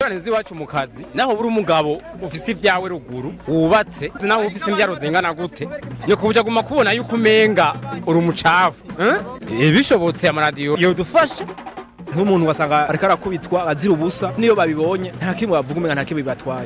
ingorane z'iwacu mu kazi naho buri umugabo ufise ibyawe ruguru wubatse naho ufise imbyaro zingana gute ni kubuja guma kubona yuko umenga uri umucafu eh? bishobotse amaradiyo yodufasha nk'umuntu wasanga ariko arakubitwa azira ubusa niyo babibonye nta kimwe bavuga umenga nta kimwe bibatwaye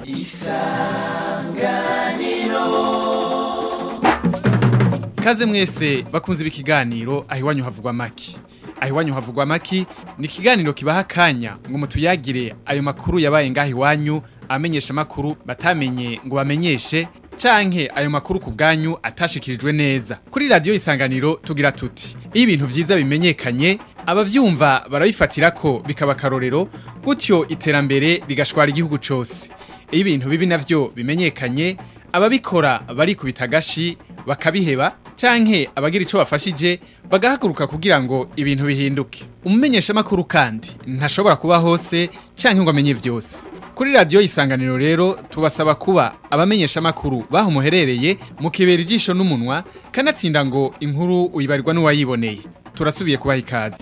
Kaze mwese bakunze ikiganiro aho iwanyu havugwa maki. Aho iwanyu havugwa maki ni ikiganiro kibaha akanya ngo mutuyagire ayo makuru yabaye ngaho iwanyu amenyesha makuru batamenye ngo bamenyeshe canke ayo makuru ku bwanyu atashikirijwe neza. Kuri radio isanganiro tugira tuti iyo ibintu vyiza bimenyekanye abavyumva barabifatira ko bikaba karorero gutyo iterambere rigashwara igihugu cose. Iyo ibintu bibi navyo bimenyekanye ababikora barikubita agashi bakabiheba canke abagira ico bafashije bagahaguruka kugira ngo ibintu bihinduke umumenyesha makuru kandi ntashobora kuba hose canke ngo amenye vyose kuri radio isanganiro rero tubasaba kuba abamenyesha makuru baho muherereye mukibera ijisho n'umunwa kanatsinda ngo inkuru uyibarirwa n'uwayiboneye turasubiye kubaha ikaze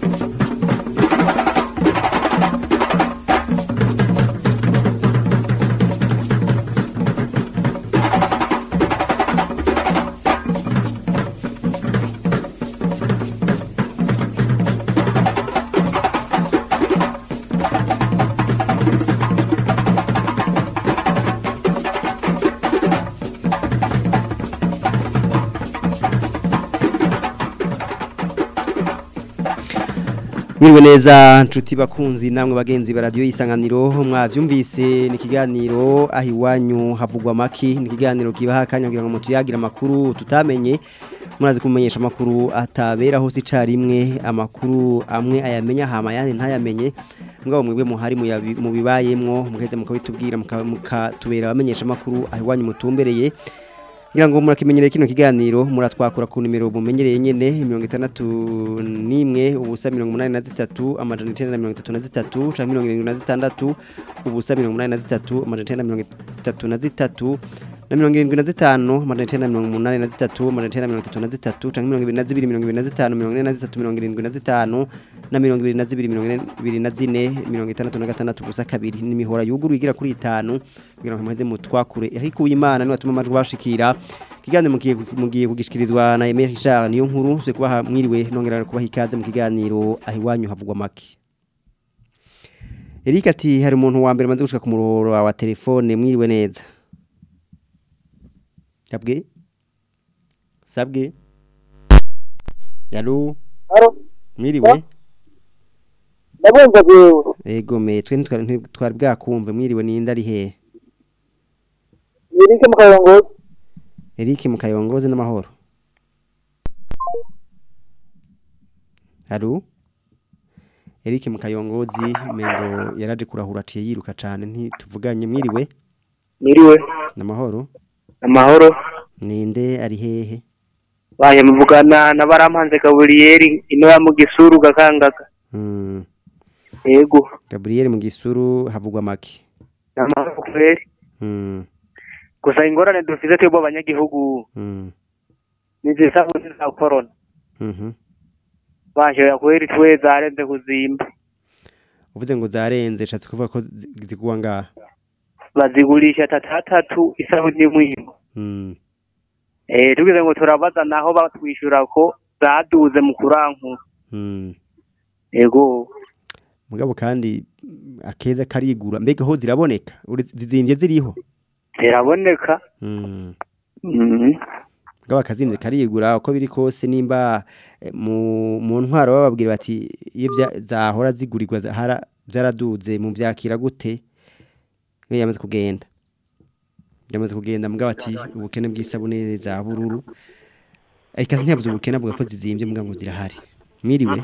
Mwiriwe neza nshuti bakunzi namwe bagenzi ba radio isanganiro mwavyumvise ni kiganiro aho iwanyu havugwa maki ni kiganiro kibaha akanya kugira ngo mutuyagira amakuru tutamenye murazi kumenyesha amakuru atabera hose icarimwe amakuru amwe ayamenya hama yandi ntayamenye mugabo mwebwe muhari muyabi- mu bibayemwo mugeze mukabitubwira muka- mukatubera abamenyesha amakuru aho iwanyu mutumbereye ngira ngo murakimenyereye kino kiganiro muratwakura ku nimero mumenyereye nyene 61 ubusa 83 amajana 933 canke 76 ubusa 83 amajana 933 na mirongo irindwi na zitanu amajana icenda na mirongo umunani na zitatu amajana icenda na mirongo itatu na zitatu canke mirongo ibiri na zibiri mirongo ibiri na zitanu mirongo ine na zitatu mirongo irindwi na zitanu na mirongo ibiri na zibiri mirongo ine ibiri na zine mirongo itandatu na gatandatu gusa kabiri ni imihora yuguruye igira kuri itanu kugira ngo muheze mutwakure ahikuye imana niwe atuma amajwi bashikira ikiganiro mugiye mugiye kugishikirizwa na Emile Richard niyo nkuru se kubaha mwiriwe nongera kubaha ikaze mu kiganiro aho iwanyu havugwa make Eric ati hari umuntu wa mbere maze gushika ku muhoro wa telefone mwiriwe neza Sabwe Sabwe Yalo Alo, Mwiriwe ndabumva jewe. Ego me twe ntitwari ntitwari bwakumve mwiriwe ninde ari he Nirike mu kayongozi. Eric mukayongoze n'amahoro Halo Eric mukayongozi mengo yaraje kurahura aciye yiruka cane ntituvuganye mwiriwe Niriwe. n'amahoro Amahoro. ninde ari hehe Baye muvugana na barampanze Gabriel ino ya mu gisuru gakangaga. mm. Yego. Gabriel mu gisuru havugwa make Amahoro kweri. mm. Gusa ingorane dufite twebwe abanyagihugu mm. nizisabuni za corona. mhm Baje ya kweri twe zarenze kuzimba. uvuze ngo zarenze shatse kuvuga ko zi- ziguwa ngaha Bazigurisha tatatatu isabuni mwimo. mm. Eh tugize ngo turabaza naho batwishura ko zaduze mu kuranku. mm. Yego. mugabo kandi mm, akeza karigura mbega ho ziraboneka Uri- zizimvye ziriho Ziraboneka. mm. Mhm. mugabo akazimvye karigura uko biri kose nimba eh, mu mu ntwaro bababwira bati iyo vya- zahora zigurirwa zahara byaraduze mu byakira gute we yamaze kugenda yamaze kugenda mugabo ati ubukene bw'isabune za bururu ikaze ntiyavuze ubukene avuga ko zizimvye mugabo ngo zirahari mwiriwe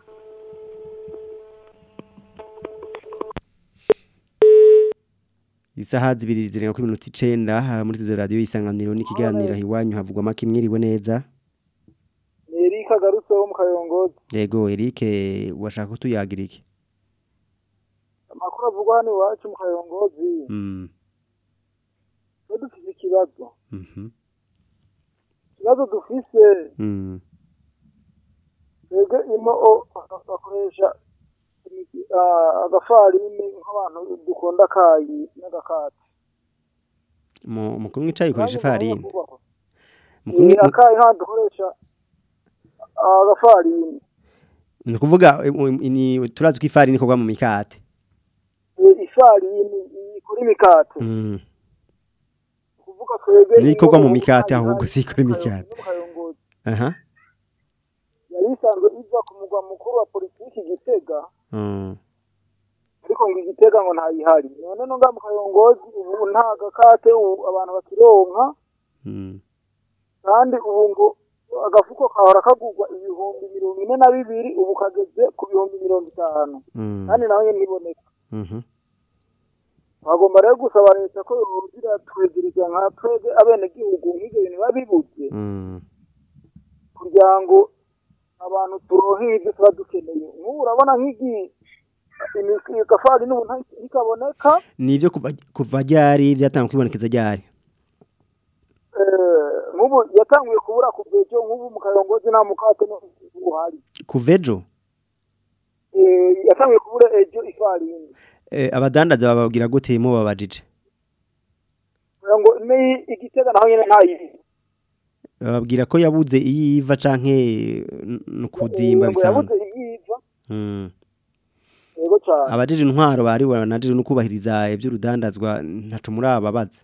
Isaha zibiri zirenga kuri minota icenda aha muri izo radio isanganiro n'ikiganiro iwanyu havugwa make mwiriwe neza Erika garutse wo mu kayongozi yego Eric washaka kutuyagira iki amakuru avugwa hano iwacu mu kayongozi mm twe dufise ikibazo mhm ikibazo dufise mm twebwe imo o- bakoresha imiti- ah, agafarini nk'abantu dukunda akayi n'agakati mu mukuru mwicaye ukoresha Nanjye ifarini ndabona kubahwa. mukuru Eh, akayi nta dukoresha ah, agafarini ni ukuvuga eh, um, ni turazi ko ifarini ikorwa mu mikate Eh, ifarini ikora imikate Mm. kuvuga twebwe Ni ikorwa mu ino mikate hari- ahubwo hari- si ikora no mu imikate. Kayo- no mu Kayongozi. aha yari isanzwe iva ku mugwa mukuru wa politiki Gitega Mm. ariko ngo igitega ngo ntayihari none no nga mu Kayongozi ubu nta gakate ubu abantu bakironka Mm. kandi ubu ngo agafuko kahora kagurwa ibihumbi mirongo ine na bibiri ubu kageze ku bihumbi mirongo itanu Mm. kandi nawe nyine ntiboneka Mhm. bagomba rero gusaba leta ko yogira twegereza nka twebwe abenegihugu nk'ibyo bintu biba bibuze Mm. kugira ngo abantu turonke ibyo tuba dukeneye nk'ubu urabona nk'igi imi- gafari n'ubu nta- ntikaboneka nibyo kuva kuva ryari byatanga kwibonekeza ryari eh, nk'ubu yatanguye kubura ku bwejo nk'ubu mu kayongozi nta mukate n'ubuhari kuva ejo Eh, yatanguye kubura ejo ifarini eh, abadandaza bababwira gute mu babajije kugira ngo ni igitega naho nyine ntayizi bababwira ko yabuze iyo iva canke no kuzimba ngo yabuze bisanzwe iyiva Mm. yego cyane abajije intwaro bari banajije no kubahiriza iby'urudandazwa ntaco muri ababaza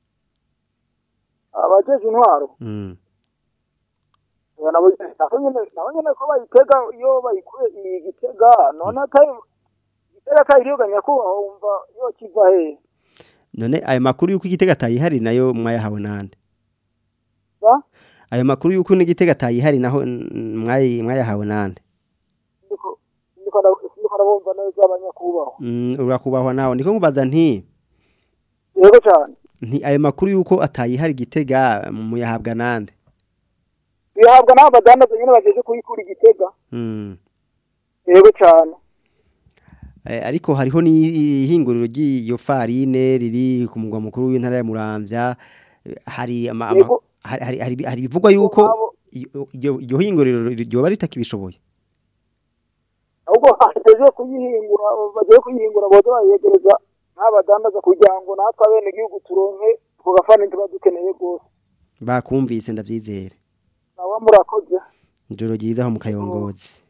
abajeje intwaro Mm. Eh, nabo nabo nyine nabo nyine ko bayitega iyo bayikuye iyi gitega none atari igitega atayiriyoga nyakubahwa wumva yo kiva hehe none ayo makuru yuko igitega atayihari nayo mwayahawe nande Ba? ayo makuru yuko n'igitega atayihari naho mm, mwayi- mwayahawe nande ndiko ndiko nda- ndiko ndabumva neza abanyakubahwa Mm, urakubahwa nawe ndiko nkubaza nti yego cyane nti ayo makuru yuko atayihari igitega muyahabwa nande bihabwa n'abo badandaza nyine bajeje kuyikura igitega Mm. yego cyane Eh, ariko hariho n'ihinguriro ry'iyo farine riri ku mugwa mukuru w'intara ya Muramvya Eh, hari ama, ama, Yego. hari, hari, hari, hari bivugwa yuko abo- iyo- iyo iryo hinguriro ryoba ritakibishoboye ahubwo bajeje kuyihingura bagiye kuyihingura boza bayegereza n'abadandaza kugira ngo natwe abenegihugu turonke ako gafani tuba dukeneye rwose bakumvise ndavyizere nawe murakoze ijoro ryiza aho mu kayongozi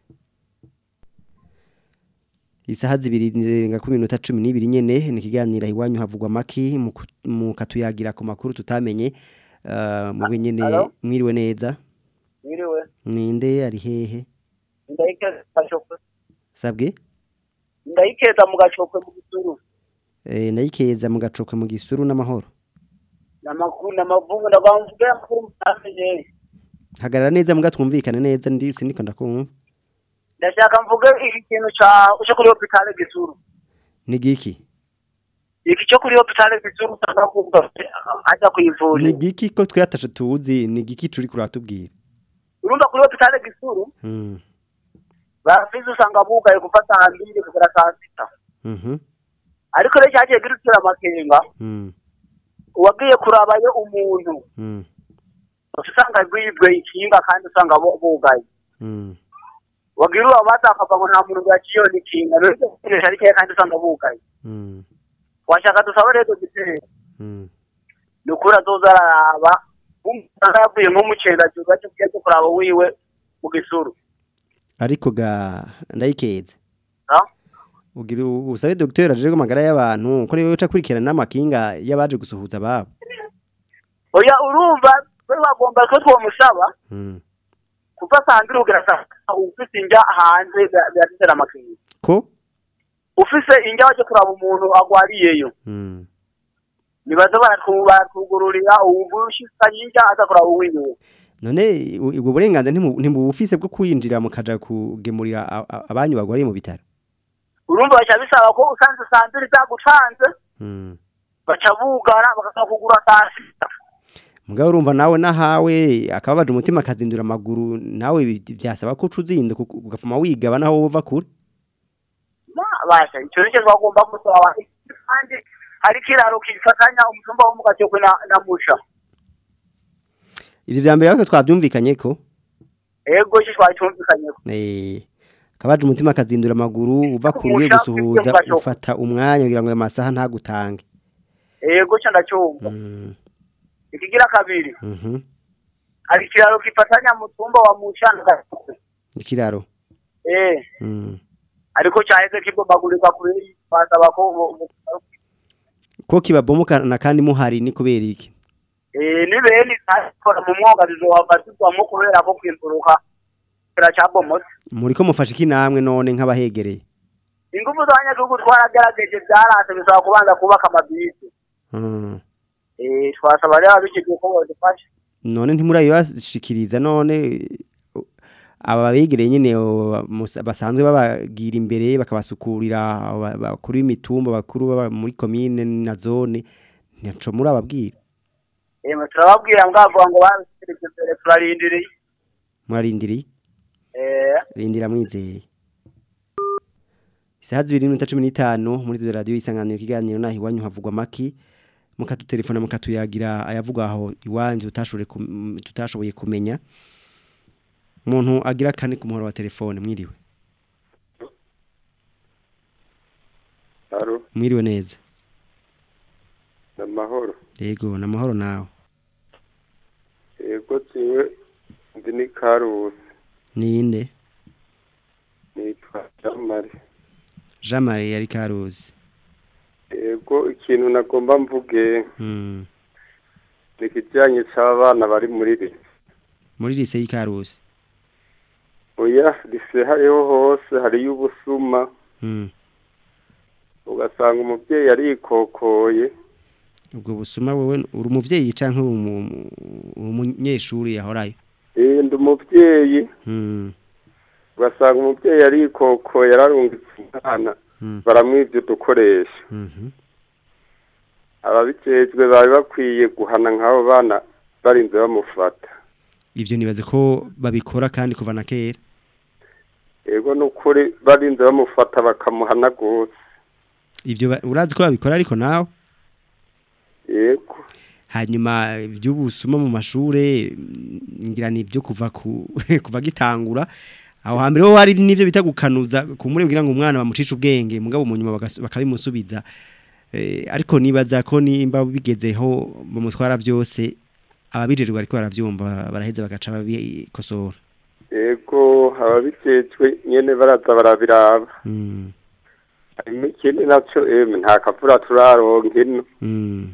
isaha zibiri zirenga ku minota cumi n'ibiri nyene ni ikiganiro iwanyu havugwa maki mu ku- mu katuyagira ku makuru tutamenye uh, mube nyene Alo? mwiriwe neza Mwiriwe. ninde ari hehe Ndayikeza gashokwe. sabwe Ndayikeza mu gashokwe mu gisuru. eh, nayikeza mu gacokwe mu gisuru n'amahoro Namakuru namavungu ndabamvuge amakuru mutamenye. hagarara neza muga twumvikane neza ndi sindiko ndakumva Ndashaka mvuge iki kintu ca cyo kuri hospitale gisuru. ni giki Iki cyo kuri hospitale gisuru usanga kuvuga ajya ni kuyivura. giki ko twataje tuzi ni giki turi kuratubwira Urumva kuri hospitale gisuru mm. barafize usanga bugaye kuva saa mbiri kugera saa sita. mhm Ariko rero cyagiye girutira amakenga mm. uwagiye kurabayo umuntu mm. usanga rwibwe ikinga kandi usanga bu- bugaye. mm. wagira uwo batakava ngo nta muntu yaciye n'ikinga rero ibyo bikoresho ari keya kandi usanga bugaye mm. washaka dusaba rero gitera mm. ni ukuri azoza araraba usanga yavuye nk'umucengajuru bajya kujya cyo kuraba wiwe mu gisuru ariko ga ndayikeza Ah? ugira u- usabe docteur aje amagara y'abantu ko rero uca kurikirana n'amakinga y'abaje gusuhuza ababo oya urumva we bagomba ko twomusaba mm. kuva saa mbiri kugera saa sita ufise injya hanze biratera amakenga ko ufise injya wajya kuraba umuntu agwariyeyo mm. nibaza baratu- baratugururira ubushikanye injya aza kuraba uwiwe none u- ubwo burenganzira ntimu- ntibufise bwo kwinjira mukaja kugemurira a- a- abanyu bagwariye mu bitaro urumva baca bisaba ko usanze saa mbiri zagucanze mm. baca bugara bakaza kugura saa sita mugabo urumva nawe nahawe akababaje umutima akazindura amaguru nawe bi- byasaba ko uca uzinda kuko ugafuma wigaba naho wova kure Ma- basha icyo nicyo twagomba gusaba abantu kandi hari ikiraro kifatanya umutumba wo mu gacokwe na, na musha ivyo vya mbere ariko twavyumvikanye ko ego iki twacyumvikanyeho eh kabaje umutima akazindura amaguru uva ku ruye gusuhuza ufata umwanya kugira ngo ayo masaha ntagutange yego cyo ndacyumva Mm, ikigira kabiri mhm. hari ikiraro gifatanya mu tumba wa mucana ikiraro eh Mm. ariko cyaheze kibomagurika kure basaba ko bo- bo- ko kibabomokana kandi muhari ni kubera iki eh ni bene kora mu mwonga bizobafatwa kubera ko kwimburuka kiracyabomotse muriko mufashe iki namwe none nk'abahegereye ingufu z'abanyagihugu twaragerageje byarase bisaba kubanza kubaka amabisi Mm. eh twasaba rero abikije ko bodufasha none ntimurabibashikiriza none uh, aba begereye nyine uh, mus- basanzwe babagira imbere bakabasukurira aba- bakuru b'imitumba bakuru baba muri komine na zone ntaco murababwira eh turababwira mwavuga ngo babisirike imbere turarindiriye mwarindiriye eh rindira mwizeye isaha zibiri n'iminota cumi n'itanu muri izo radiyo isanganiro ikiganiro naho iwanyu havugwa amaki mukadutelefona mukatuyagira ayavugwa aho iwanyu tutashoboye kum- tutashoboye kumenya umuntu agira kane ku muhoro wa telefone mwiriwe Haro, mwiriwe neza namahoro. yego ni amahoro nawe Yego tiwe ndi ni Karusi, ninde nitwa Jamari. jean marie yari karuzi Yego ikintu nagomba mvuge Mm. ni ikijyanye cy'abana bari muri ri. muri lise y'ikaruzi Oya, rise hariho hose hariyo ubusuma, Mm. ugasanga umubyeyi arikokoye, ubwo busuma wowe uri umuvyeyi canke uri umu- uri umunyeshuri yahorayo eh ndi umubyeyi, Mm. ugasanga umubyeyi arikokoye ararungitse umwana, Mm. baramwivye udukoresho. Mhm. Ababijejwe bari bakwiye guhana nk'abo bana barinze bamufata. ivyo nibaze ko babikora kandi kuva na kera Ego nukuri barinze bamufata bakamuhana gose. ivyo ba- urazi ko babikora ariko nawe Yego. hanyuma iby'ubusuma mu mashure mm, ngira ni ibyo kuva ku kuva gitangura aho hambere ho hari n'ivyo bita gukanuza kumure kugira ngo umwana bamucishe ubwenge mugabo mu nyuma bagas- bakabimusubiza eh, ariko nibaza ko nimba bigezeho bamutwara byose ababijerwa ariko baravyumva baraheza bagaca babikosora Ego ababijejwe nyene baraza barabiraba. mm. Harimo ikindi naco emwe nta kavura turaronka ino. mm.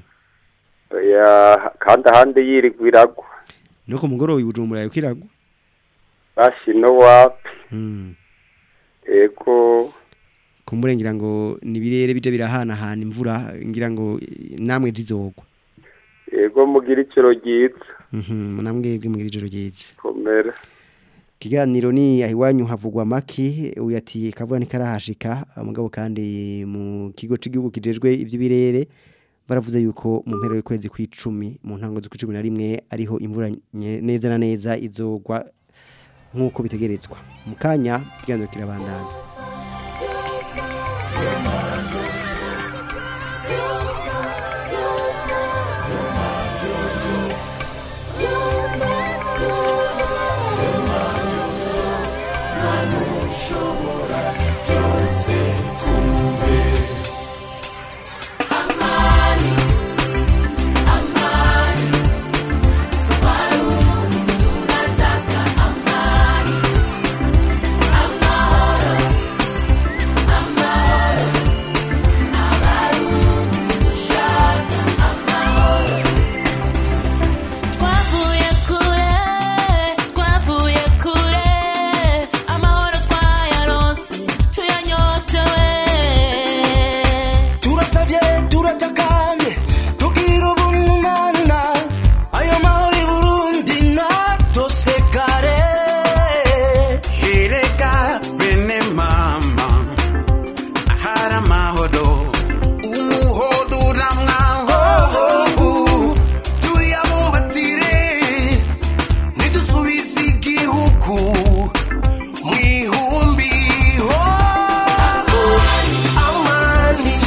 Ya kandi ahandi yirigwa iragwa. no ku mugoroba ibujumbura yuko iragwa Bashino wapi. mm. Ego kumbure ngira ngo nibirere bije birahanahana imvura ngira ngo eh, namwe zizogwa ego mugira iciro ryiza. mhm namwe bwe mugira ijoro ryiza Komera. kiganiro ni ahiwanyu havugwa maki uyati kavuga ni karahashika mugabo kandi mu kigo c'igihugu kijejwe ivy'ibirere baravuze yuko mu mpero y'ukwezi kw'icumi mu ntango z'ukwicumi na rimwe ariho imvura nye- neza na neza izogwa nk'uko bitegerezwa mu kanya ikiganiro kirabandana Twavuye kure, twavuye kure, amahoro twayaronse, tuyanyotewe. turasabye turatakanye tugira ubumana ayo mahoro i burundi natosekare ereka bene mama ahari amahoro umuhodo uramwaho tuyabumbatire ntidusubize igihugu mu ihumbi ho amani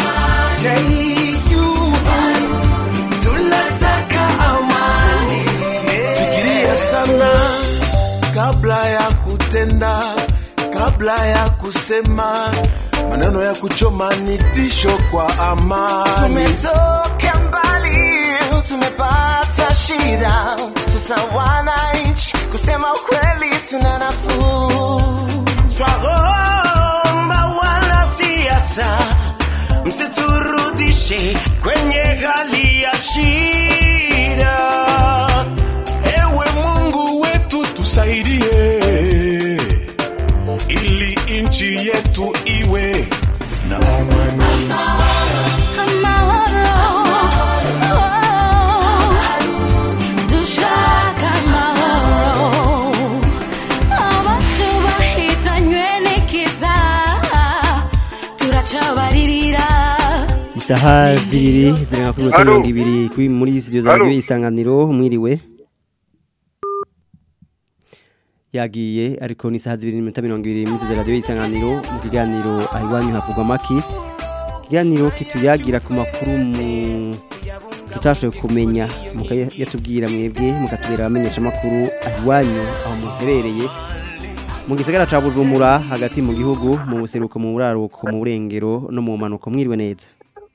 tunataka amani fikiria sana kabla ya kutenda kabla kabla ya kusema maneno ya kuchoma ni tisho kwa amani. Tumetoka mbali, tumepata shida, sasa wananchi, kusema ukweli tuna nafuu. Twaomba wanasiasa msiturudishe kwenye hali ya shida. Ewe Mungu wetu tusaidie, ili nchi yetu iwe na amani. dushaka amahoro abacu bahitanywe n'ikiza turacabaririra Isaha zibiri zirenga kuri Halo. mirongo ibiri kuri muri studio za Halo. radio isanganiro mwiriwe yagiye ariko ni isaha zibiri n'iminota mirongo ibiri muri studio za radio isanganiro mu kiganiro aho iwanyu havugwa amaki ikiganiro kituyagira ku makuru mu tutashoboye kumenya mukayatubwira mwebwe mukatubera abamenyesha amakuru aho iwanyu aho muherereye mu gisagara ca Bujumbura hagati mu gihugu mu buseruko mu buraruko mu burengero no mu manuko mwiriwe neza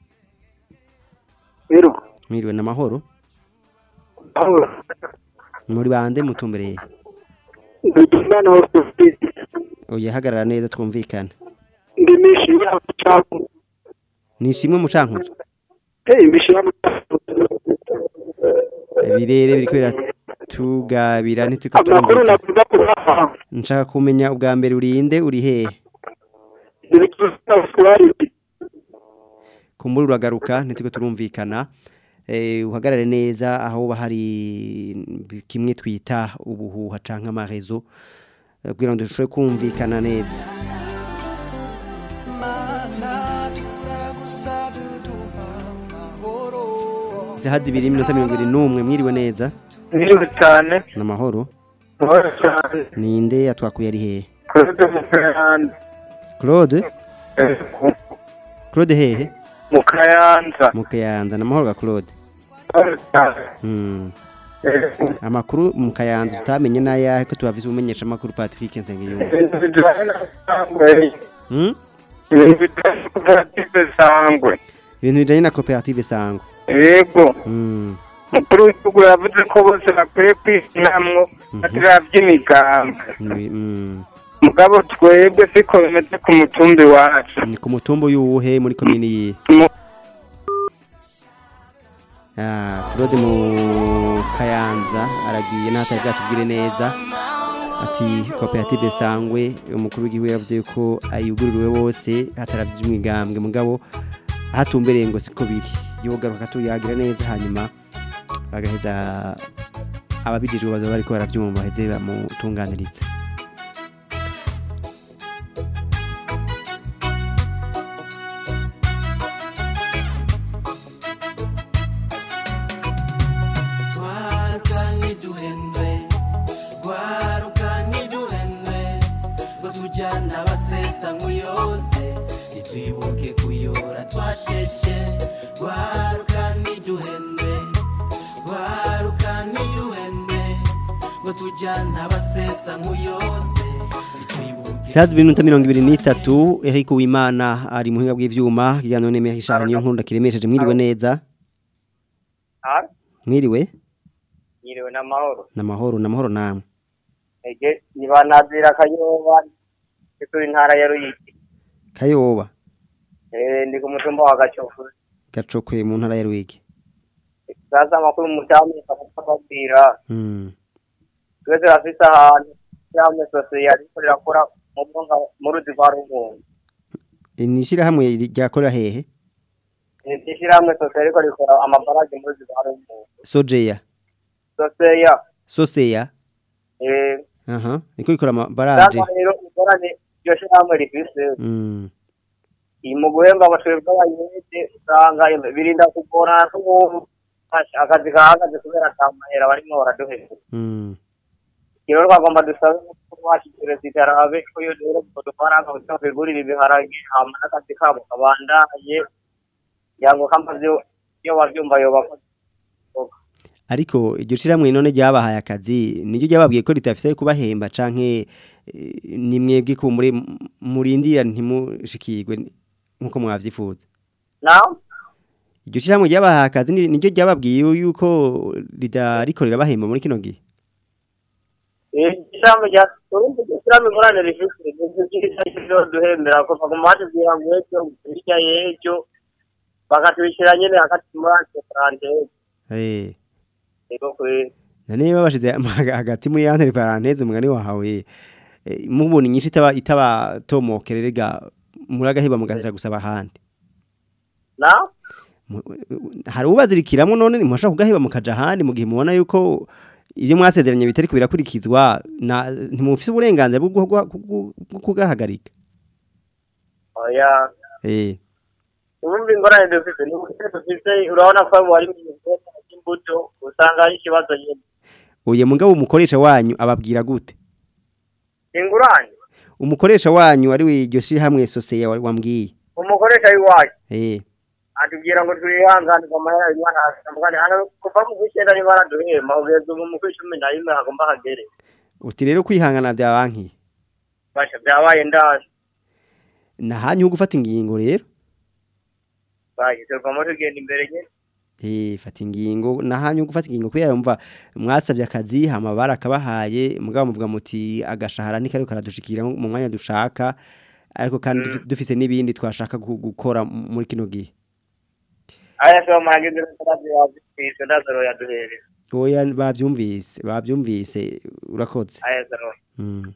Rero, mwiriwe n'amahoro aho muri bande mutumbereye ndimana hose oya hagarara neza twumvikana ndimishi ya chapu. nishimwe mucankuzo Hey, mishi ya birere biriko biratugabira ntitiko amakuru navuga kubaha. nshaka kumenya ubwa mbere urinde uri hehe kumbura uragaruka ntitiko turumvikana eh uhagarare neza aho uba hari kimwe twita ubuhuha canke amarezo eh, kugira ngo dushobore kumvikana neza isaha zibiri iminota mirongo ibiri n'umwe mwiriwe neza Mwiriwe cyane n'amahoro Mwiriwe cyane ninde yatwakuye ari hehe Claude Mukayanza claude Eh, claude hehe Mukayanza mu kayanza n'amahoro ga claude Mwiriwe cyane Mm. Eh, amakuru mu kayanza tutamenye n'ayahe ko tubafise umenyesha amakuru patrick nsengiyumva ibintu bijyanye na sangwe Hmm? ibintu bijyanye na koperative sangwe ibintu bijanye na koperative sango yego Mm. umukuru w'igihugu yavuze ko bose bakwiye kwisinamwo batira by'imigambwe Ni- mm. mugabo twebwe siko bimeze ku mutumbi wacu ni ku mutumba y'uwuhe muri komini yihe Mu- Ah, claude mu kayanza aragiye n'atari bwatubwire neza ati koperative sangwe umukuru w'igihugu yavuze ko ayugururiwe bose hataravye umwigambwe mugabo ahatumbereye ngo siko biri yogaruka akatuyagira neza hanyuma bagaheza ababijejwe bazoba bariko baravyumva baheze bamutunganiriza Gwaruka ntiduhendwe Gwaruka ntiduhendwe Ngo tujyana abasesa nk'uyoze Ntitwibuke kuyora twasheshe Gwaruka ntiduhendwe Gwaruka ntiduhendwe Ngo tujyana abasesa nk'uyoze Isaha zibiri n'iminota mirongo ibiri n'itatu Eric Uwimana ari muhinga bw'ivyuma kiganiro n'Emery Richard niyo nkuru ndakiremesheje mwiriwe neza mwiriwe yiriwe n'amahoro namahoro namahoro namwe ege nibanazira kayoba turi ntara ya ruyigi kayoba eh ndi ku mutumba wa gacofu gacokwe mu ntara ya Rwigi sasa amakuru mutamu akababwira mm. twese turafise ahantu cyangwa sosiyete ariko rirakora mu mwonga mu ruzi rwa rumungu inishira hamwe ryakorera hehe ishyirahamwe sosiyete ariko rikora amabarage mu ruzi rwa rumungu sojeya soseya soseya eh aha niko rikora amabaraje sasa rero ingorane iryo shyirahamwe rifise mm. iyi mu guhemba amashuri bw'abayede usanga birinda kugorana n'ubu akazi kahagaze kubera atamahera barimo baraduheza mm. rero twagomba dusabe ko washyikira zitarabe ko iyo rero ngo dufaranga kugira bigurire ibiharage hama n'akazi kabo kabandaye yango kamaze iyo wabyumva yoba ariko iryo shiramwe none ryabahaye akazi niryo ryababwiye ko ritafise kubahemba canke eh, ni mwebwe ko muri murindira ntimushikirwe nkuko mwavyifuza naho iryo shiramwe ryabahaye akazi ni- niryo ryababwiye yuko ridariko rirabahemba muri kino gihe ijambo rya urumva ijambo ingorane rifite ibyo duhembera kuva ku muhanda kugira ngo ejo hirya y'ejo bakatubishyira nyine hagati muri ante paranteze eh yego kuri nane babashize hagati muri yantere parenthèse umugani wahawe eh, mubona inyinshi itaba itaba tomokererega muragaheba mugaza gusaba handi na hari ubazirikiramwe none ntimwashaka kugaheba mukaja handi mu gihe mubona yuko ibyo mwasezeranye bitari kubirakurikizwa na ntimufise uburenganzira bwo guha- bwo bwo kugahagarika oya eh urumva ingorane dufite ni uko dufite urabona ko abo bari mu gihe cy'imbuto usanga ari ikibazo nyine uye mugabo umukoresha wanyu ababwira gute ingurane umukoresha wanyu ari wiryo hamwe soseye wambwiye umukoresha w'iwacu eh atubwira ngo twihanganirwe amahera y'imana atandukanye hano kuva mu kw'icyenda niba araduhemba ugeze ubu mu kw'icumi na rimwe hagomba hagere uti rero kwihangana bya banki basha byabaye ndazi nahanyu ho gufata ingingo rero bagiserwamo tugenda imbere nyine Eh fata ingingo nahanyu ho gufata ingingo kubera umva mwasabye akazi hama barakabahaye mugabo muvuga muti agashahara ni kari karadushikira mu mwanya dushaka ariko kandi dufi- dufise n'ibindi twashaka gu- gukora muri kino gihe aya sho muragize n'akazi yazifise ndazaro yaduhereza oya bavyumvise bavyumvise urakoze aya zaro Mm.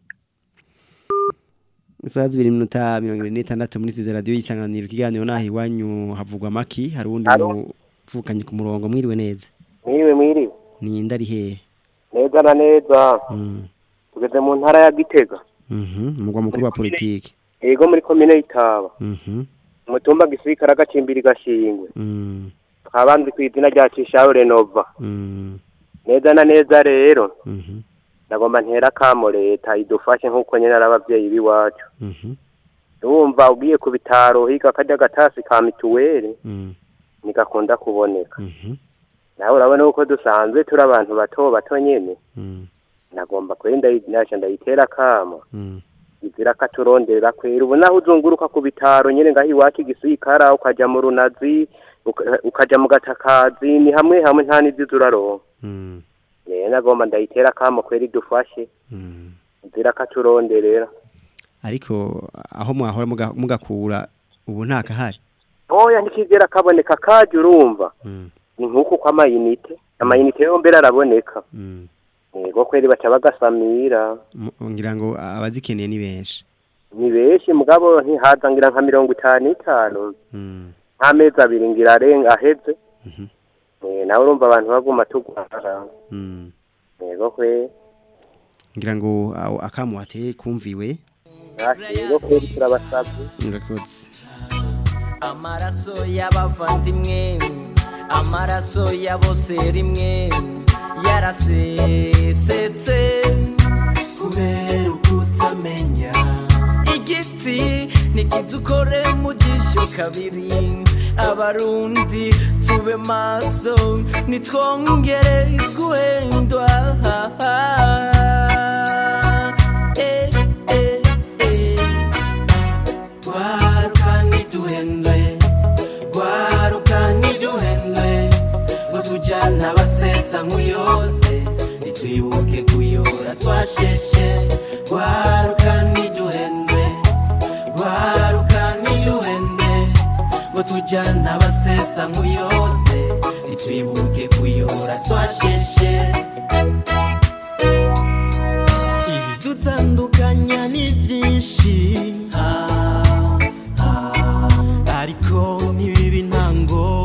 Isaha zibiri minota mirongo ibiri n'itandatu muri studio radio y'isanganiro ikiganiro naho iwanyu havugwa amaki hari uwundi muvukanye ku murongo mwiriwe neza mwiriwe mwiriwe ni ndari hehe neza na neza Mm. tugeze mu ntara ya gitega Mhm umugwa mukuru wa politiki yego muri komine y'itaba Mhm umutumba gisirikare agacimbiri gashingwe Mm. twabandi ku izina rya cishaho renova Mm. neza na neza rero Mhm ndagomba ntera akamo leta idufashe nk'uko nyine ari ababyeyi b'iwacu Mhm urumva ugiye ku bitaro higa kajya gatasi ka mituweli Mm. ntigakunda kuboneka Mhm nawe urabona uko dusanzwe turi abantu bato bato nyine Mm. nagomba kwenda nasha ndayitera akamo Mm. izira katuronderera kwera ubu naho uzunguruka ku bitaro nyine ngaho iwacu igisirikara ukaja mu runazi uka- ukaja mu gatakazi ni hamwe hamwe nta n'izizi uraronka Mm. rero nagomba ndayitera akamo kwera idufashe Mm. izira katuronderera ariko aho mwahora muga- mugakura ubu nta kahari oya ntikigera kaboneka kaje urumva Mm. ni nk'uku kw'amayinite amayinite yo mbere araboneka Mm. yego kweri baca bagasamira Mu- ngira ngo abazikeneye ni benshi ni benshi mugabo ntihaza ngira nka mirongo itanu itanu Mm. nk'amezi abiri ngira arenga aheze Mhm. Eh, nawe urumva abantu baguma tugwara Mm. yego kwe ngira ngo aho akamu wateye kumviwe ntacyo yego kweri turabasabye murakoze amaraso y'abavandimwe amaraso ya bose rimwe yarasesetse kubera ukutamenya igiti nikidukore mu jisho kabiri abarundi tube maso nitwongere guhendwa Eh, eh, eh. Gwaruka ntiduhendwe Gwaruka ntiduhendwe Ngo tujyana abasesa nk'uyoze Nitwibuke kuyora twasheshe Gwaruka ntiduhendwe Gwaruka ntiduhendwe Ngo tujyana abasesa nk'uyoze Nitwibuke kuyora twasheshe ibidutandukanya ni byinshi Ah, ah, ariko ntibibe intango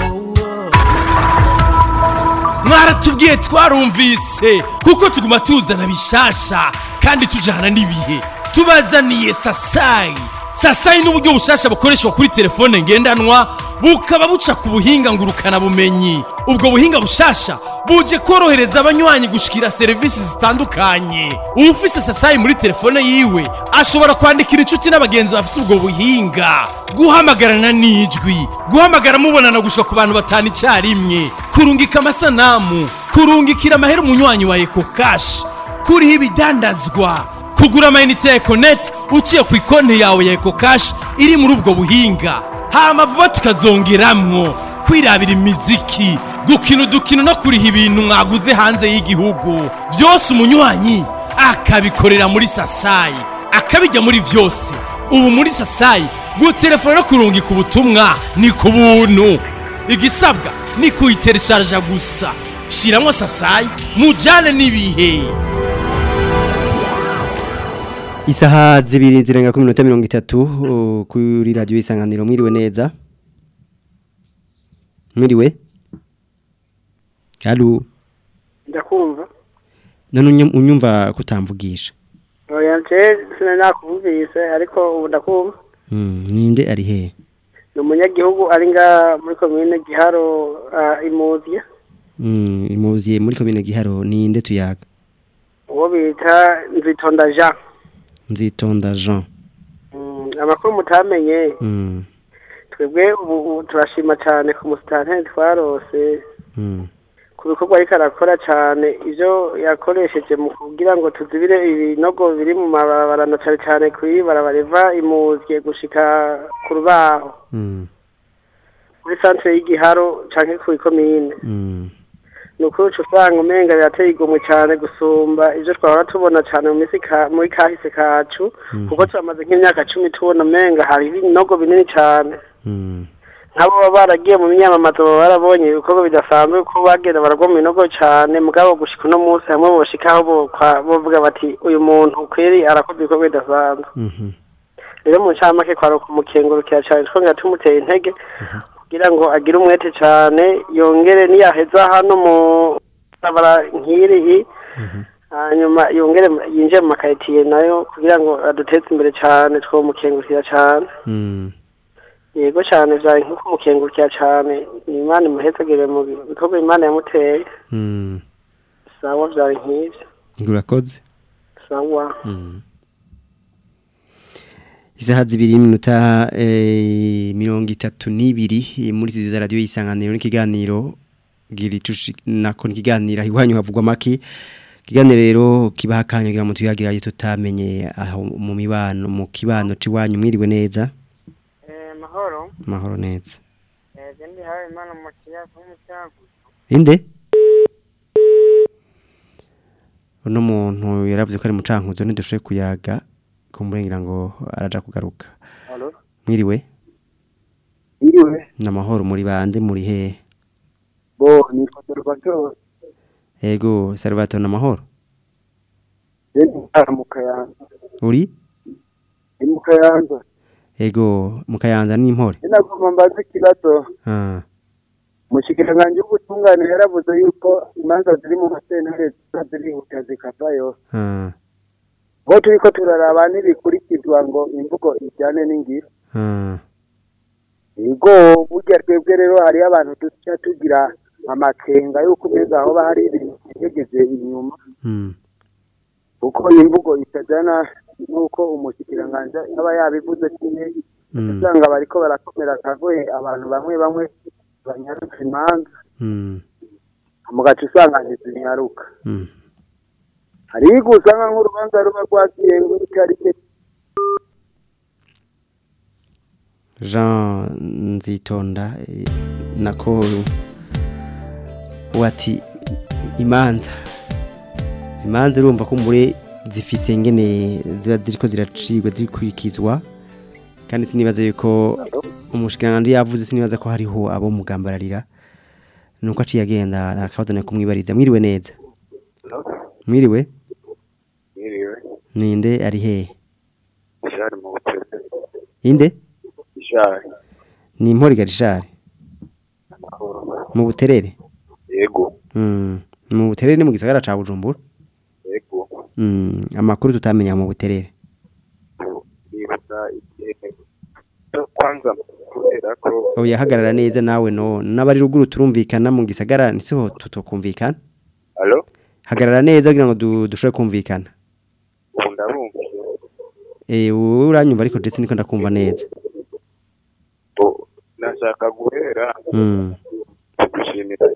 mwaratubwiye twarumvise kuko tuguma tuzana bishasha kandi tujyana n'ibihe tubazaniye sasayi sasayi n'uburyo bushasha bukoreshwa kuri telefone ngendanwa bukaba buca ku buhinga ngurukana bumenyi ubwo buhinga bushasha buje korohereza abanywanyi gushikira serivisi zitandukanye ufise sasayi muri telefone yiwe ashobora kwandikira inshuti n'abagenzi bafise ubwo buhinga guhamagarana n'ijwi guhamagara mubonana gushika ku bantu batanu icyarimwe kurungika amasanamu kurungikira amahera umunywanyi wa eko kashi kuriho ibidandazwa kugura amayinite ya ekoneti uciye ku ikonti yawe ya eko kashi iri muri ubwo buhinga hama vuba tukazongeramwo kwirabira imiziki gukina udukino no kuriha ibintu mwaguze hanze y'igihugu byose umunywanyi akabikorera muri sasayi akabijya muri byose ubu muri sasayi gutelefona no kurungika ubutumwa ni ku buntu igisabwa ni kuyitereshaja gusa shiramo sasayi mujyane n'ibihe Isaha zibiri zirenga ku minota mirongo itatu uh, kuri radio isanganiro mwiriwe neza. Mwiriwe? Halo. ndakumva None unyum- unyumva kutamvugisha. oya nje sinanakuvise ariko ubu ndakumva Mm, ninde ari he? ni umunyagihugu ari nga muri komine giharo ah, imuzye Mm, imuziye muri komine Giharo ninde tuyaga? uwo bita nzitonda jean Nzitonda Jean. Mm, amakuru mutamenye Mm. twebwe ubu ubu turashima cyane ku musitanteri twarose Mm. ku bikorwa ariko arakora cyane ibyo yakoresheje mu kugira ngo tuzibire ibinogo biri mu mabarabara na cyane cyane kuri barabara riva imuzye gushika ku rubaho Mm. muri santere y'igiharo canke ku ikomine Mm. ni ukuri uca usanga umenga birateye igomwe cyane gusumba ibyo twahora tubona cyane mu minsi ka- muri kahise kacu kuko turamaze nk'imyaka cumi tubona umenga hari ibinogo binini cyane Mm. nk'abo baba baragiye mu myamamazo baba barabonye ibikorwa bidasanzwe ko bagenda baragwa mu binogo cyane mugabo gushika uno munsi hamwe boshikaho bokwa- bovuga bati uyu muntu kweri arakoze ibikorwa bidasanzwe Mhm. rero mu ncamake kwari ukumukengurukira cyane twongera tumuteye intege kugira ngo agire umwete cyane yongere niyaheza hano mu barabara nk'iri hanyuma yongere yinjire mu makaritsiye nayo kugira ngo aduteze imbere cyane twomukengurukira cyane Mm. yego cyane byari nko kumukengurukira cyane ni imana imuhezagire mu bikorwa imana yamuteye Mm. sawa byari nk'ibyo Urakoze. sawa Mm. Isaha zibiri n'iminota eh, mirongo itatu n'ibiri eh, muri studio za radio isanganiro n'ikiganiro giri tushi nako n'ikiganiro iwanyu havugwa make kiganiro rero kibaha akanya kugira ngo tuyagira ayo tutamenye aho mu mibano mu kibano ciwanyu mwiriwe neza mahoro mahoro neza ndi hawe imana mu kiyaga nk'umucyago inde uno muntu yaravuze ko ari mucankuzo ntidushoboye kuyaga kumurengera ngo araja kugaruka Halo? mwiriwe Iriwe, namahoro muri bande muri hehe bo, ni Salvatore, ego Salvatore namahoro ndi ntara mu Kayanza, uri ndi mu Kayanza, ego mu kayanza n'impore sinagomba mbaze ikibazo, ah umushikiranganji w'ubutungane yaravuze yuko imanza ziri mu masentare ziba zirihuta zikavayo, ah bo turiko turaraba ntibikurikizwa ngo imvugo ijyane n'ingiro, ah Ego burya twebwe rero hariyo abantu duca tugira amakenga yuko umeza aho hari ibintu byegeze inyuma mm kuko imvugo itajana nuko umushikiranganji aba yabivuze kimwe mm usanga bariko barakomera akagoye abantu bamwe bamwe banyarutse imanza mm mugaca usanga ntizinyaruka mm hariho igihe usanga nk'urubanza ruba rwagiye ngo itarike Jean Nzitonda eh, nako wati imanza zimanze urumva ko muri zifise ngene ziba ziriko ziracibwa zirikurikizwa kandi sinibaza yuko umushikiranganje yavuze sinibaza ko hariho abo mugambararira nuko aciye agenda akabazana kumwibariza mwiriwe neza mwiriwe Mwiriwe. ninde ari hehe Ishari mu butere. inde Ishari. ni impori garishari mu buterere Yego. Mm, mu buterere ni mu gisagara ca Bujumbura Yego. Mm, amakuru tutamenya mu buterere Nibuza igihe kubera ko oya hagarara neza nawe no n'abari ruguru turumvikana mu gisagara nisiho tutokumvikana alo hagarara neza kugira ngo du- dushobore kumvikana ubu ndabumva eh wowe uranyumva ariko ndetse niko ndakumva neza ubu nashaka guhera mm. gushimira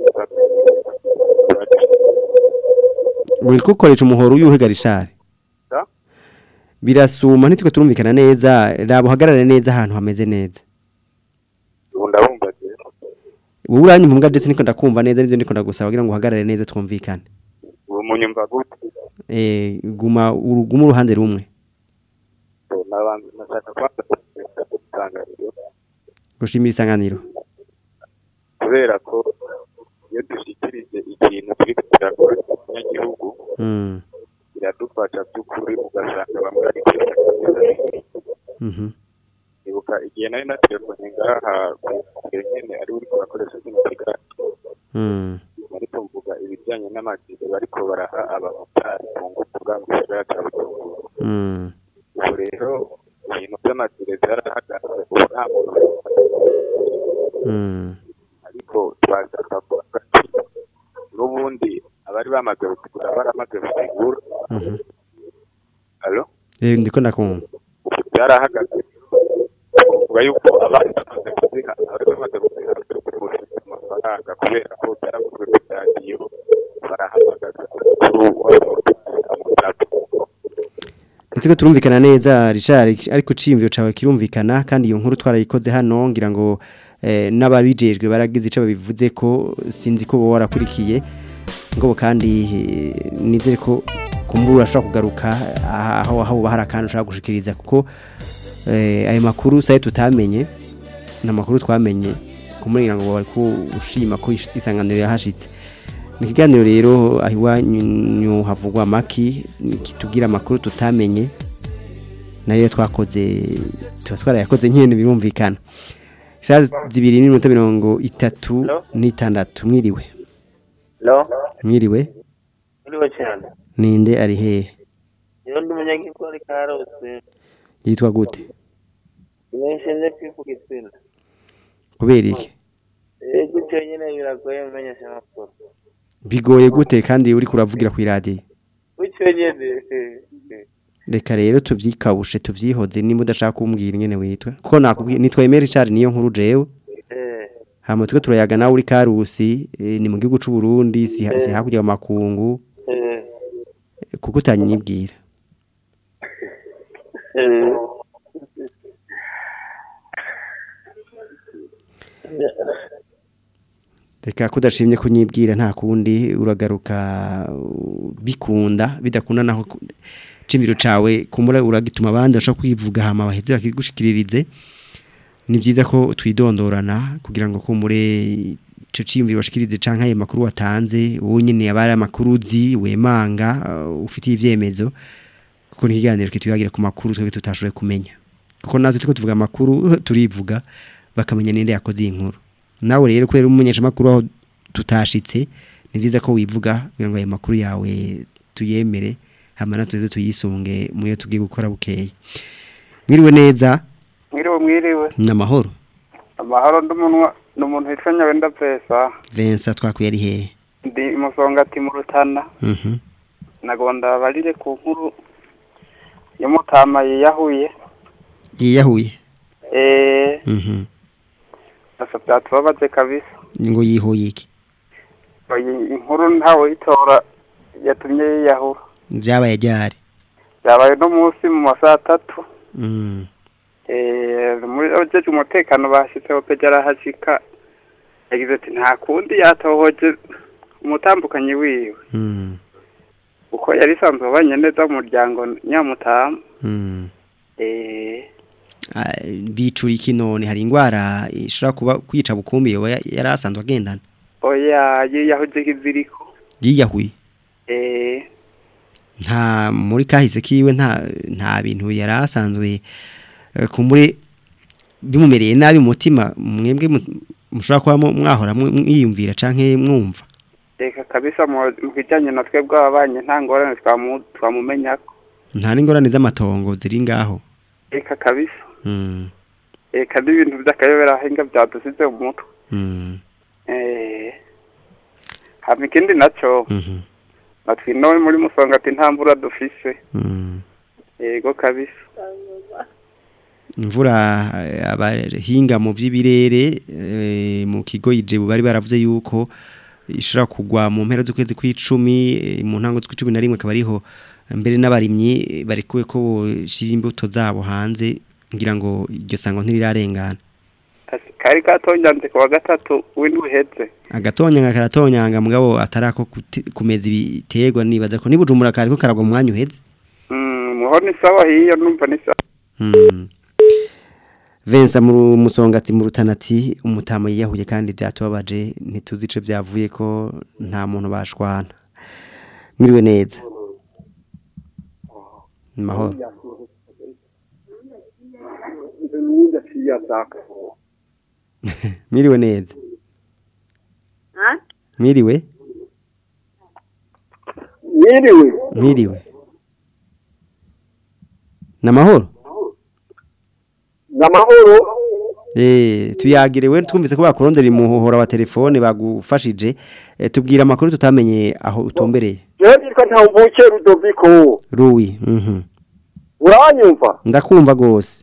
uri gukoresha umuhoro uyuhe garishari Da? birasuma ntitwe turumvikana neza raba uhagarare neza ahantu hameze neza ubu ndabumva wowe uranyumva mbwa ndetse niko ndakumva neza nibyo ndiko ndagusaba kugira ngo uhagarare neza twumvikane ubu munyumva gute eh guma uruguma uruhande rumwe Ubu nabanza nashaka kwanza kumenyesha itangariro gushimira isanganiro kubera ko iyo dushyikirije ikintu turi kugirakora abanyagihugu mm. biradufasha by'ukuri ugasanga bamwe bari kwiga mhm ibuka igihe nari na telefone ngaha kure nyene ari uriko urakoresha kino kiganiro mm. ariko mvuga ibijyanye n'amajire bariko baraha abamotari ku ngufu bwa mu gisagara ca bujumbura mm. ubu rero ibintu by'amajire byarahagaze ubu nta muntu mm. ariko twashaka kuvuga ati n'ubundi abari bamaze kugura baramaze kugura mhm alo eh ndiko ndakumva ubu byarahagaze kuvuga yuko abandi bamaze kuziha abari bamaze kuziha bari kugurisha amafaranga kubera ko byaraguzwe ku radiyo barahamagaza umukuru Nitiko turumvikana neza Richard ariko cimviro cawe kirumvikana kandi iyo nkuru twarayikoze hano ngira ngo eh, n'ababijejwe baragize ico babivuze ko sinzi ko bo warakurikiye ngo kandi eh, nizere ko kumbura ashobora kugaruka aha- aho aho bahara kandi ushaka gushikiriza kuko eh, ayo makuru saye tutamenye na makuru twamenye kumugira ngo bari kushima ko ish- isanganiro yahashitse ni ikiganiro rero aho iwanyu havugwa amaki kitubwira amakuru tutamenye nayo twakoze tuba twarayakoze nyine birumvikana isaha zibiri n'iminota mirongo itatu n'itandatu mwiriwe Hello? mwiriwe Uriwe cyane. ninde ari hehe Iyo ndi umunyagihugu ari karose. yitwa gute Nimeshenze kwivuga izina. kubera iki Eh gutyo nyine biragoye mumenyesha amakuru. bigoye gute kandi uri kuravugira ku iradiyo Gutyo nyine. eh, eh. reka rero tuvyikabushe tuvyihoze nimba udashaka kumbwira ingene witwa kuko nakubwiye nitwa Emery Richard niyo nkuru jewe Eh. hama twe turayaga nawe uri karusi eh, ni mu gihugu c'u Burundi si Eh. si hakurya mu makungu Eh. kuko utanyibwira Eh. reka kudashimye kunyibwira nta kundi uragaruka uh, bikunda bidakunda naho ku- cimiro cawe kumura uragituma abandi bashobora kwivuga hama baheze bakigushikiririze ni byiza ko twidondorana kugira ngo kumure ico cimiro washikirize canke ayo makuru watanze wowe nyene abari amakuru uzi wemanga uh, ufitiye ivyemezo kuko ni ikiganiro kituyagira ku makuru twebwe tutashoboye kumenya kuko natwe tuko tuvuga amakuru turivuga bakamenya ninde yakoze iyi nkuru nawe rero kubera umumenyesha makuru aho tutashitse ni byiza ko wivuga kugira ngo ayo makuru yawe tuyemere hama natwe tuze tuyisunge mu yo tugiye gukora bukeye mwiriwe neza mwiriwe mwiriwe n'amahoro amahoro nd'umunwa ni umuntu witwa nyabenda pesa Vincent twakwiye ari hehe ndi musongati mu rutana mhm nagonda barire ku nkuru y'umutama yiyahuye yiyahuye eh mhm asa byatubabaze kabisa ngo yihoye iki iyi inkuru ntawe yitora yatumye yiyahura byabaye ryari byabaye no munsi mu masaha atatu mhm eh muri abajeje umutekano bashyitseho pe yarahashika yagize ati nta kundi yatohoje umutambukanyi wiwe mhm uko yari isanzwe abanye neza mu muryango nyamutamu mhm eh Ah, bicura iki none hari ingwara ishobora kuba kwica bukumbi yoba ya- yari asanzwe agendana oya yiyahuje kiziriko yiyahuye eh nta muri kahise kiwe nta nta bintu yari asanzwe eh, kumure bimumereye nabi mu mutima mwebwe mu- mushobora kuba mu- mwahora mwe- mwiyumvira canke mwumva reka kabisa mu mu bijyanye na twebwe ababanye nta ngorane twamu- twamumenyako nta n'ingorane z'amatongo ziri ngaho reka kabisa Mm. eka n'ibintu by'akayobera hinga byadusize mu mutwe Mm. eh hama ikindi naco Mhm. natwe ino muri musonga ati nta mvura dufise Mm. yego kabisa imvura eh, abahinga mu by'ibirere eh, mu kigo ijebu bari baravuze yuko ishobora kugwa mu mpera z'ukwezi kw'icumi eh, mu ntango z'ukw'icumi na rimwe akaba ariho mbere n'abarimyi eh, barekuwe ko boshira imbuto zabo hanze ngira ngo iryo sango ntirirarengana Ati, kari katonyanze ku wa gatatu w'indwi uheze agatonyanga karatonyanga mugabo atarako kuti- kumeza ibiterwa nibaza ko nibujumbura kariko karagwa mu mwanya uheze Mm, muho ni sawa hiyo numva ni sawa Mm. Vensa mu musongati mu rutanati umutama yiyahuye kandi byatubabaje ntituzi ico byavuye ko nta muntu bashwana. Mwiriwe neza. Mahoro. Mwiriwe neza. Mwiriwe. Mwiriwe. Mwiriwe. Na mahoro. Namahoro. Eh tuyagire we twumvise ko bakurondera imuhohora wa telefone bagufashije eh, tubwira amakuru tutamenye aho utumbereye Jewe nitwa Ntambuke Rudoviko. Ruwi mhm Uranyumva? ndakumva gose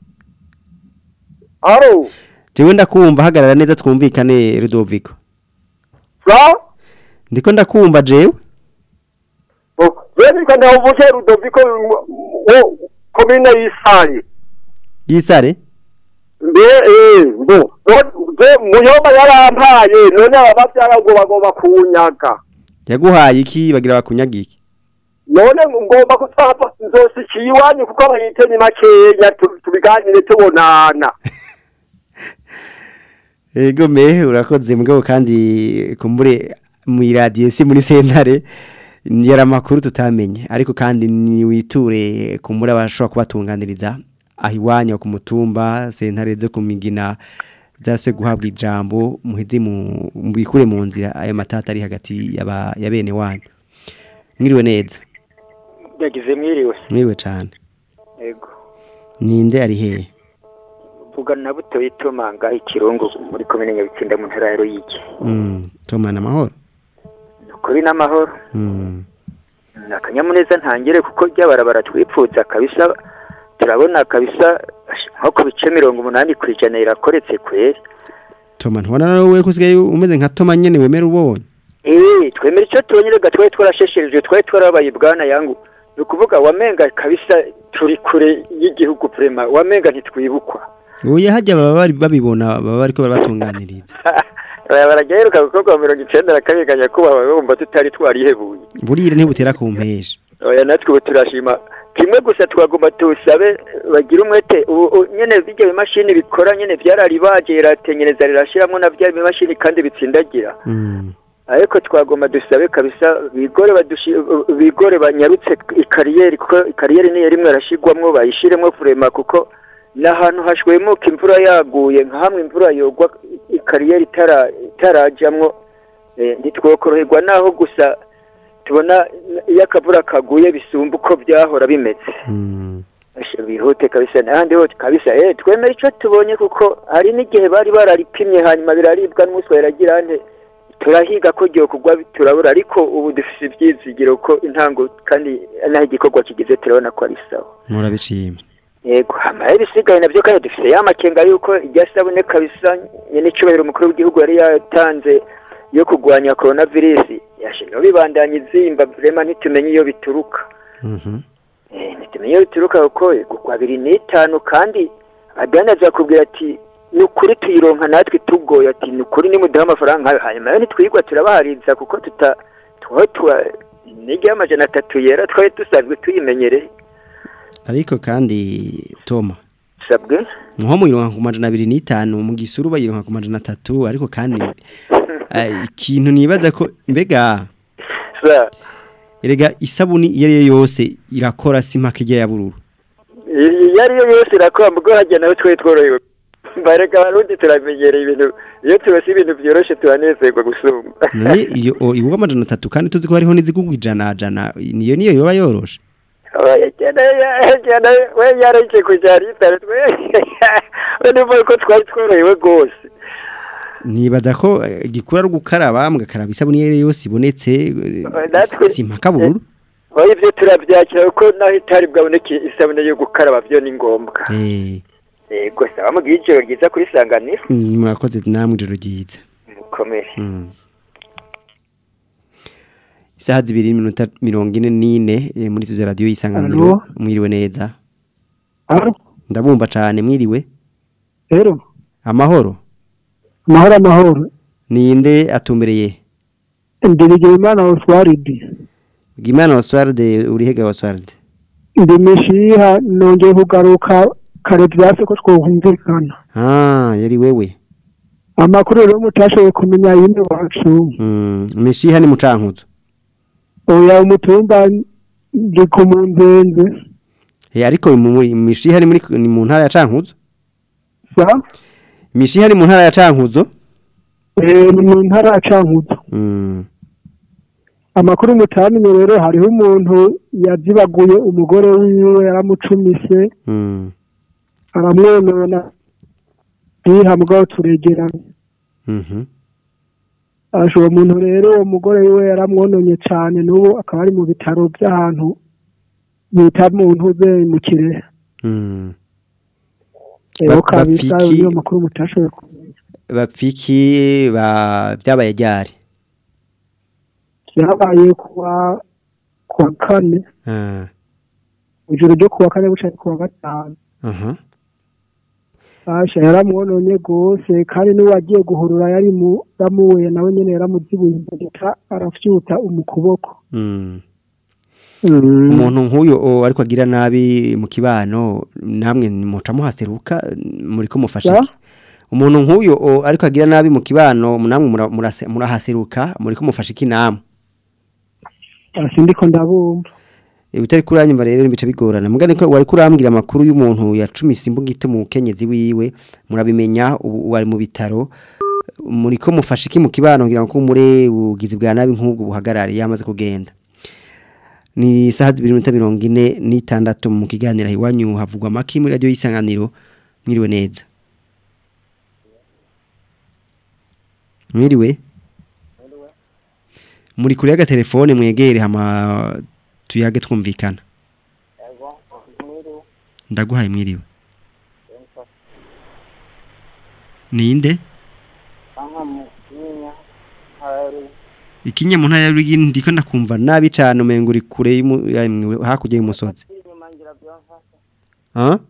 Aro. Jewe ndakumva hagarara neza twumvikane Rudoviko Fra? Ndiko ndakumva jewe Jewe nitwa Ntambuke Rudoviko wo komine y'Isari. Yisare Mbe eh ngo je muyoba yarampaye none abavyara ngo bagomba kunyaga. yaguhaye iki bagira bakunyaga iki None ngomba kutapa nzosikiye iwanyu kuko abayite ni makeya tu- tubiganire tubonana. Ego me urakoze mugabo kandi kumbure mu radio si muri sentare yara makuru tutamenye ariko kandi ni witure kumbure abashobora kubatunganiriza aho iwanyu ku mutumba sentare zo ku migina zase guhabwa ijambo muhizi mu bikure mu nzira ayo matata ari hagati yaba ya bene wanyu mwiriwe neza yagize mwiriwe mwiriwe cyane yego ninde ari hehe vugana na buto itomanga ikirungu muri komine nyabitsinda mu ntara ya ruyigi mm tomana amahoro kuri n'amahoro mm ni akanyamuneza ntangire kuko ry'abarabara twipfuza kabisa turabona kabisa nko ku bice mirongo umunani ku ijana irakoretse kweri Toma ntubona nawe kusigaye umeze nka Toma nyene wemera ubonye Eh, twemera icyo tubonye rega twari twarasheshereje twari twarabaye bwana yangu ni ukuvuga wamenga kabisa turi kure y'igihugu prema wamenga ntitwibukwa Oya hajya baba bari babibona baba bariko barabatunganiriza Aya baragaheruka gukorwa mu mirongo icenda na kabiri ga nyakubahwa bumva tutari twarihebuye burire ntibutera ku mpesha oya natwe ubu turashima kimwe gusa twagomba tusabe bagira umwete ubu ubu nyene bijya bimashini bikora nyene vyararibaje riratenyereza rirashiramwo na vya bimashini kandi bitsindagira ariko twagomba dusabe kabisa bigore badushi bigore banyarutse ikariyeri kuko ikariyeri niyo rimwe arashigwamwo bayishiremwo kurema kuko n'ahantu hashwemuka imvura yaguye nka hamwe imvura yogwa ikariyeri itara itarajamwo eh, ntitwokoroherwa naho gusa tubona iyo akavura kaguye bisumba uko byahora bimeze Asha, bihute kabisa n'ahandi hose kabisa eh twemera ico tubonye kuko hari n'igihe bari bararipimye hanyuma biraribwa n'umuswa yaragira nte turahiga ko giye kugwa turabura ariko ubu dufise ibyizigiro ko intango kandi naho igikorwa kigeze turabona ko ari sawa murabishima yego hama ibisigaye navyo kandi dufise ya makenga yuko irya sabune kabisa nyene icubahiro umukuru w'igihugu yari yatanze yo kurwanya coronavirus yashimye bibandanya izimba vrema ntitumenye iyo bituruka Eh, ntitumenye iyo bituruka kuko kugwa abiri n'itanu kandi adandaza kubwira ati ni ukuri tuyironka natwe tugoye ati ni ukuri nimuduha amafaranga nkayo hanyuma yo ntitwigwa turabahariza kuko tuta twari tuwa nijya y'amajana atatu yera twari dusanzwe tuyimenyereye ariko kandi Toma sabwe nko muyironka ku majana abiri n'itanu mu gisuru bayironka ku majana atatu ariko kandi eh, ikintu nibaza ko mbega sa erega isabuni iyo ari yo yose irakora simpaka ijya ya bururu iyo ari yo yose irakora mbwo hajya nawe twari tworohewe mbareka abarundi turamenyereye ibintu iyo tubase ibintu byoroshe turanezerwa gusumba none iyo o- igurwa amajana atatu kandi tuzi ko hariho n'izigurwa ijana jana niyo niyo yoba yoroshe we yareke kujya ritare twe we nivuga ko twari tworohewe rwose nibaza ko eh, igikuru ari gukaraba mugakaraba isabuni iyo ari yo yose ibonetse eh, natwe- si impaka bururu oya ibyo turabyakira kuko naho itari bwaboneke isabune yo gukaraba byo ni ngombwa Eh, yego saba mugihe ijoro ryiza kuri sanganiro mm, murakoze namwe ijoro ryiza mukomere Mm. isaha zibiri n'iminota mirongo ine n'ine eh, muri izo radiyo y'isanganiro Alo? mwiriwe neza Alo? ndabumva cyane mwiriwe rero amahoro amahoro amahoro ninde atumbereye ndiregeye imana oswaridi bwimana oswarde urihega oswarde ndi mishiha nongeye kugaruka kare byase ko twohumvikana ah yari wewe amakuru rero mutashoboye kumenya yindi wacu mm. mishiha ni mucankuzo oya umutumba ndi ku munzenze Eh, ariko mu- mu- mishiha ni muri ni mu ntara ya cankuzo sa mishiha ni mu ntara ya cankuzo eh, ni mu ntara ya cankuzo mm. amakuru mutamenye rero hariho umuntu yazibaguye umugore wiwe yaramucumise Mm. aramwonona yiha mugabo turegerana Mhm. asha uwo muntu rero uwo mugore wiwe yaramwononye cyane n'ubu akaba ari mu bitaro by'ahantu bita mu ntuze mu kirehe Mm. rero Ba- kabisa bapfiki- niyo makuru mutashoboye kumenya bapfiki ba byabaye ryari byabaye kuwa kuwa kane ah ijoro ryo kuwa kane buca kuwa gatanu aha asha yaramwononye rwose kandi n'uwo agiye guhurura yari mu yamuwe nawe nyene yaramuzibuye imbere arafyuta umukuboko mm. umuntu nk'uyu o, ariko agira nabi mu kibano namwe muca muhaseruka muri ko mufasha Ya? iki umuntu nk'uyu o, ariko agira nabi mu kibano namwe mura- murase- murahaseruka muri ko mufasha iki namwe asi ndiko ndabumva E, utari kuranyumva rero bica bigorana mugane ko wari kurambwira amakuru y'umuntu yacumise imbugite mu kenyezi wiwe murabimenya ubu wari mu bitaro muri ko mufasha iki mu kibano ngira ngo mure ugizi bwa nabi nk'ubwo buhagarare yamaze kugenda ni isaha zibiri minota mirongo ine n'itandatu mu kiganiro iwanyu havugwa amaki muri radiyo y'isanganiro mwiriwe neza mwiriwe muri kure y'agatelefone mwegere hama tuyage twumvikana ndaguhaye mwiriwe ninde ikinye mu ntara ya Ruyigi ndiko ndakumva nabi cyane umengo uri kure y'umu- ya- mwe- hakurya y'umusozi ah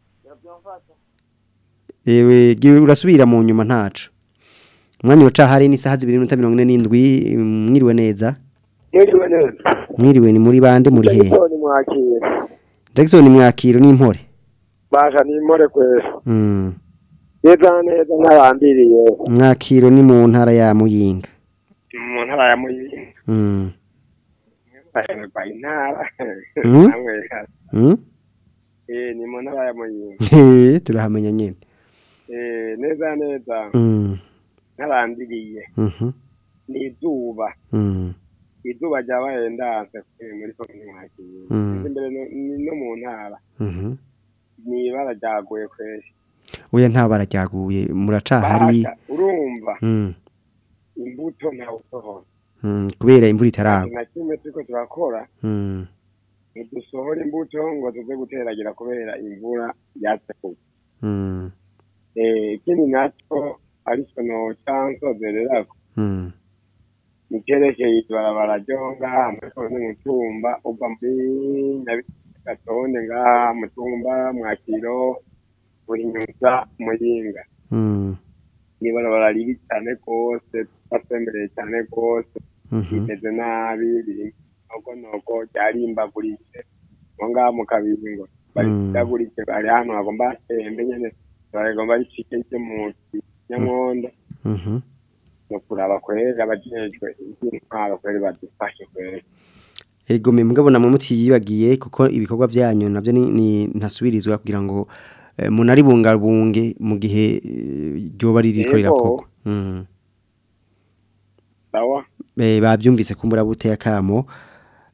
ewe gira urasubira mu nyuma ntacu umwanya uca hari ni saha 2:47 mwiriwe neza mwiriwe neza mwiriwe ni muri bande muri he Jackson mwakire Jackson mwakiro n'impore basha nimore kwese mm neza neza ntabambiriye mwakiro ni mu ntara ya Muyinga mu ntara ya muyinga mm bahemerwa intara Mm? namwe mm eh ni mu ntara ya muyinga He, turahamenya nyene eh neza neza mm ntabambiriye mhm ni izuba mm izuba ryabaye ndanse kuri muri komine mwakire Mm. imbere no- ni no mu ntara mhm ni ibara ryaguye kwese oya nta barajyaguye muracahari Basha, urumva mm imbuto ntawusohora mm kubera imvura itaragwa na kimwe turiko turakora mm ntidusohora imbuto ngo tuze guteragira kubera imvura yatse kugwa mm Eh, ikindi nacyo ariko noca nsozererako mm nicyerekeye ibarabara ryo ngaha muri komine mutumba uva muri nyabigatonde ngaha mutumba mwakiro buhinyuza muyinga mm ni ibarabara ribi cyane rwose twasembereye cyane rwose mhm rimeze nabi biri nogonogo ryarimbaguritse aho ngaha mu kabingo baritaguritse bari hano hagomba hatembe nyene bagomba ricike ryo mu nyamondo mhm no kuraba kwera abajejwe iby'intwaro kwera badufashe kwera Ego me mugabo namwe mutiyibagiye kuko ibikorwa byanyu navyo ni, ni ntasubirizwa kugira ngo eh, munari bungabunge mu gihe eh, ryoba ririko Ego. rirakogwa mm sawa eh bavyumvise kumbura bute akamo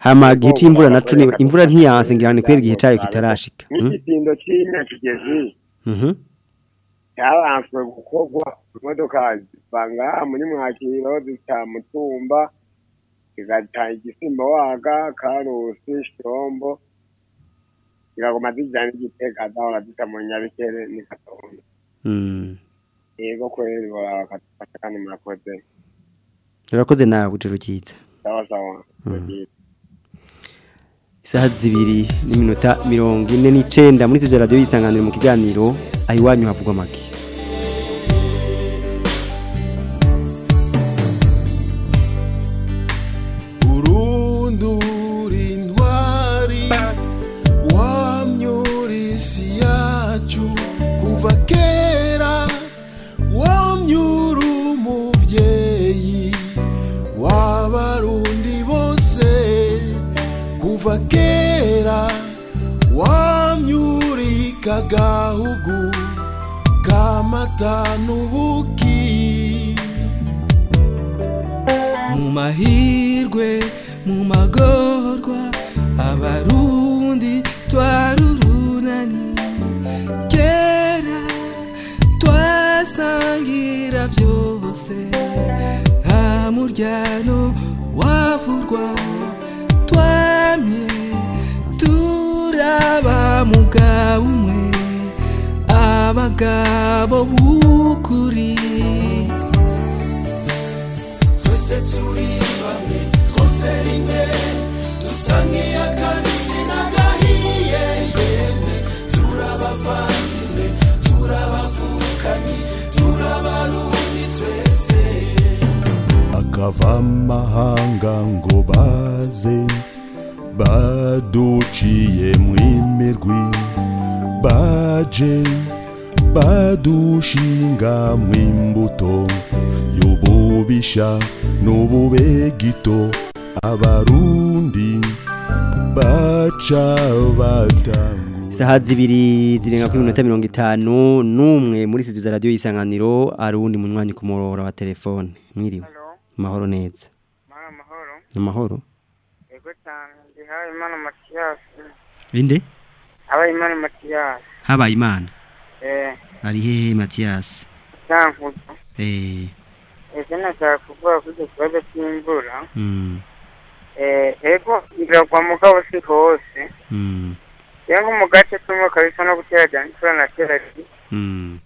hama gihe c'imvura naco ni imvura ntiyanse ngira ni kwera igihe cayo kitarashika mm? nk'igitindo cy'inyakigezi mhm cyabanswe gukorwa imodoka ziva ngaha muri mwakiro zita mutumba zigata igisimba waga karusi shombo zikaguma zijana igitega zahora zita mu nyabikere ni katonda mm yego kweri bakadufasha kandi murakoze urakoze nawe ujuru ryiza sawa sawa isaha zibiri n'iminota mirongo ine n'icenda muri studio radio yisanganiro mu kiganiro aho iwanyu havugwa make urundura intwari wamyura isi yacu kuva kera wamyura umubyeyi w'abarundi bose kuva kera wamyurika gahugu kamata n'ubuki mu mahirwe mu magorwa abarundi twarurunani kera twasangira byose nta muryano wavurwa twamye turaba mugabo umwe abagabo b'ukuri twese turi bamwe twose rimwe dusa nk'iy'akabisi n'agahiye yemwe turabavandimwe turabavukanyi turabarundi twese akava amahanga ngo baze baduciye mw'imirwi baje badushinga mw'imbuto y'ububisha n'ububegito abarundi baca batanga isaha zibiri zirenga kuri minota mirongo itanu n'umwe muri studio za radio yisanganiro ari uwundi munywanyi ku murongo wa telefone mwiriwe amahoro neza amahoro yego cyane ndi habimana matiyasi inde habaye imana matiyasi habaye imana eh ari hehe matiyasi cyankuzo eh ese nashaka kuvuga kuri icyo kibazo cy'imvura mm eh ego iragwa mugabo si hose mm rero nko mu gace tumwe kabisa no gutera cyane imvura na kera mm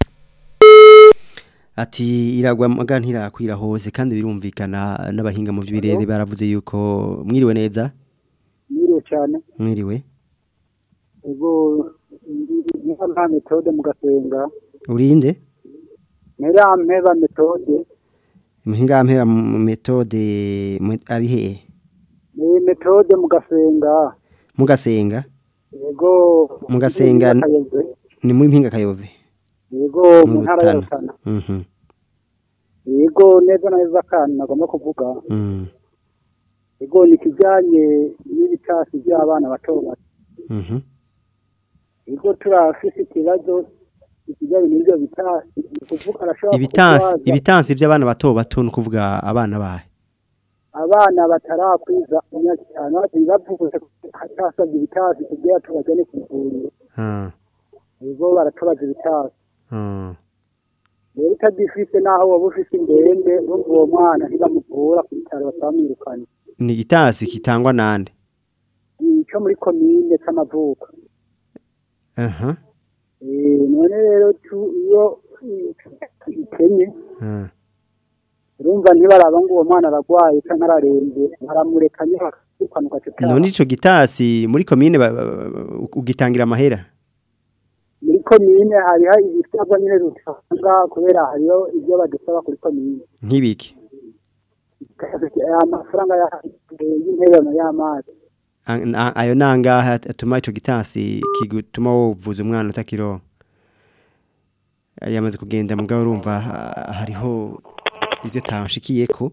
ati iragwa maga ntirakwira hose kandi birumvikana n'abahinga mu by'ibirere baravuze yuko mwiriwe neza Mwiriwe cyane mwiriwe ego niba nta metode mugasenga urinde nera mpeba metode muhinga mpera metode mu- ari hehe ni metode mugasenga mugasenga ego mugasenga Mpinga Kayove. ni muri mpinga kayove ego mu ntara ya Rutana mhm ego neza na neza kandi nagomba kuvuga mhm ego ni kijyanye n'ibitasi by'abana bato bato mhm ego turafise ikibazo ikijyanye n'ibyo bitasi ni kuvuga arashobora ibitansi kurwaza ibitansi by'abana bato bato ni kuvuga abana bahe abana batarakwiza imyaka itanu bati bavuze hatasabye ibitasi kugira tubajyane ku ivuriro ah ego baratubaza ibitasi ah rero utagifise n'aho waba ufise indembe urumva uwo mwana ntibamuvura ku bitaro batamwirukanye ni igitasi kitangwa nande icyo muri komine c'amavuko aha Eh, none rero tu- iyo ikenye ah urumva ntibaraba ngo uwo mwana aragwaye canke ararembye baramureka nyine bakirukana none ico gitasi muri komine ba- ba- ba- ugitangira amahera muri komine hariho ibisabwa nyine dutanga kubera hariho ibyo badusaba kuri komine nk'ibiki amafaranga ya- y'intererano y'amazi A- a- ayo nangaha atuma ico gitasi kigutuma wovuza umwana utakironka yamaze kugenda mugabo urumva ha- hariho ibyo tanshikiyeko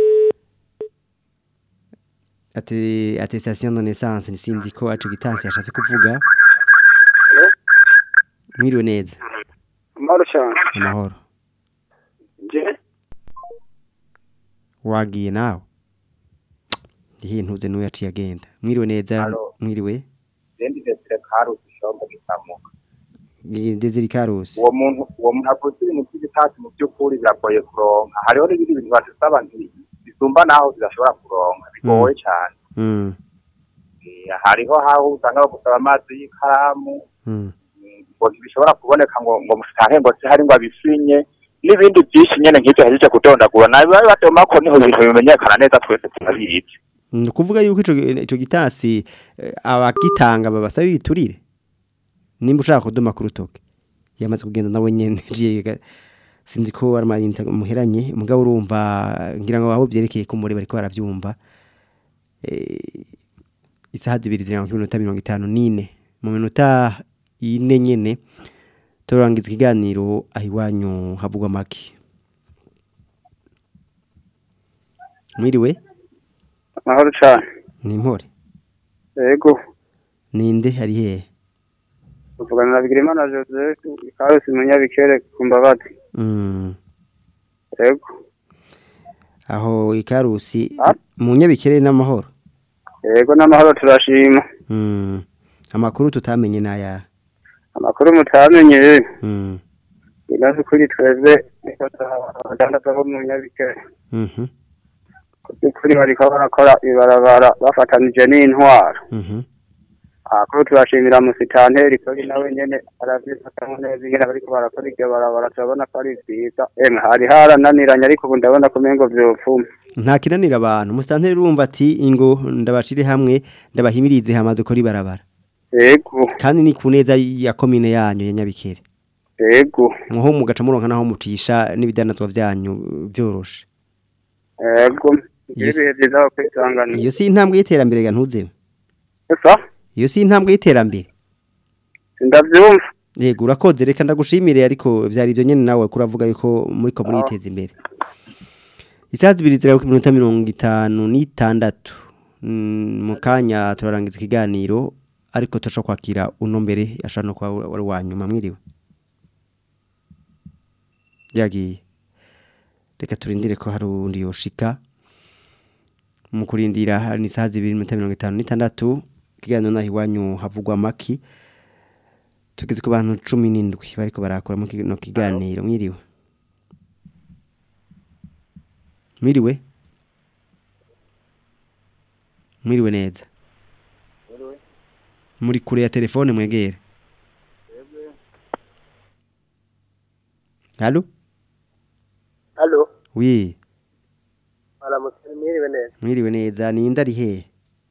ate attestation de naissance sinzi ko ico gitasi yashatse kuvuga mwiriwe neza amahoro cyane amahoro je wagiye nawe ndihe ntuze n'uwo yaciye agenda mwiriwe neza Alo. mwiriwe Zendi Desire Karusi Shombo Gisamuka. Desire Karusi Uwo muntu uwo muntu avuze ibintu by'ibitasi mu by'ukuri biragoye kuronka. Hariho n'ibindi bintu badusaba nti bisumba naho zidashobora kuronka. Bigoye cyane. Mm. Eh, Hariho haho usanga bagusaba amazi y'ikaramu Mm. ngo ntibishobora kuboneka ngo ngo musange ngo se hari ngo abisinye n'ibindi byinshi nyene nk'ibyo hejeje kudondagura nabi bari batema ko niho ibintu bimenyekana neza twese turabizi ni ukuvuga yuko ico ico gitasi eh, abagitanga babasaba ibiturire nimba ushaka kuduma ku rutoke yamaze kugenda nawe nyene jiye ga- sinzi ko ari amayinite muheranye mugabo urumva ngira ngo aho byerekeye ko muri bariko baravyumva eh, isaha zibiri zirenga ku minota mirongo itanu n'ine mu minota ine nyene turangiza ikiganiro aho iwanyu havugwa make mwiriwe amahoro cyane ni impore yego ninde hari hehe tuvugana na bigirimana joseph karusi munyabikere ku mbabazi Mm. yego aho ikarusi mu nyabikere n'amahoro yego n'amahoro turashima Mm. amakuru tutamenye n'aya amakuru mutamenye Mm. inazi kuri twebwe abadandaza bo mu nyabikere Mhm. kuri bariko barakora ibarabara bafatanije n'intwaro Mhm. akuru turashimira musitanteri kuri nawe nyene aravyifatamwo neza ingene bariko barakora iryo barabara turabona ko ari vyiza emwe hari harananiranye ariko ubu ndabona ko umengo vyopfuma nta kinanira abantu musitanteri urumva ati ingo ndabacire hamwe ndabahimirize hamaze kuri barabara yego kandi ni ku neza ya komine yanyu ya nyabikere yego muho mugaca muronka naho mucisha n'ibidanazwa vyanyu byoroshe yego Yes. ibihe vyiza aho kwisangana iyo si intambwe y'iterambere ga ntuzeme esa iyo si intambwe y'iterambere ndavyumva yego urakoze reka ndagushimire ariko vyari ivyo nyene nawe kuravuga yuko muriko muriteza imbere isaha zibiri ziraba ku minota mirongo itanu n'itandatu Mm, mu kanya turarangiza ikiganiro ariko turashobora kwakira uno mbere ashobora no kuba wari wa nyuma mwiriwe yagiye reka turindire ko hari undi yoshika mu kurindira hari isaha zibiri n'iminota mirongo itanu n'itandatu ikiganiro naho iwanyu havugwa amaki tugeze ku bantu cumi n'indwi bariko barakora mu kino kiganiro mwiriwe mwiriwe mwiriwe neza muri kure ya telefone mwegere halo Halo, wi aramutse mwiriwe neza. mwiriwe neza ninde ari hehe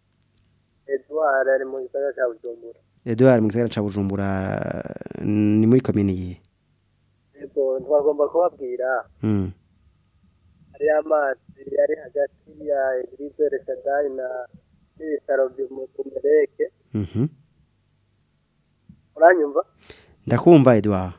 Edouard ari mu gisagara cya Bujumbura. Edouard mu gisagara ca Bujumbura ni muri komine yihe Yego, twagomba kubabwira mm. hari amazi ari hagati ya Eglise Reshadai na n'ibitaro byo mu Kumereke. mhm Uranyumva? ndakumva Edouard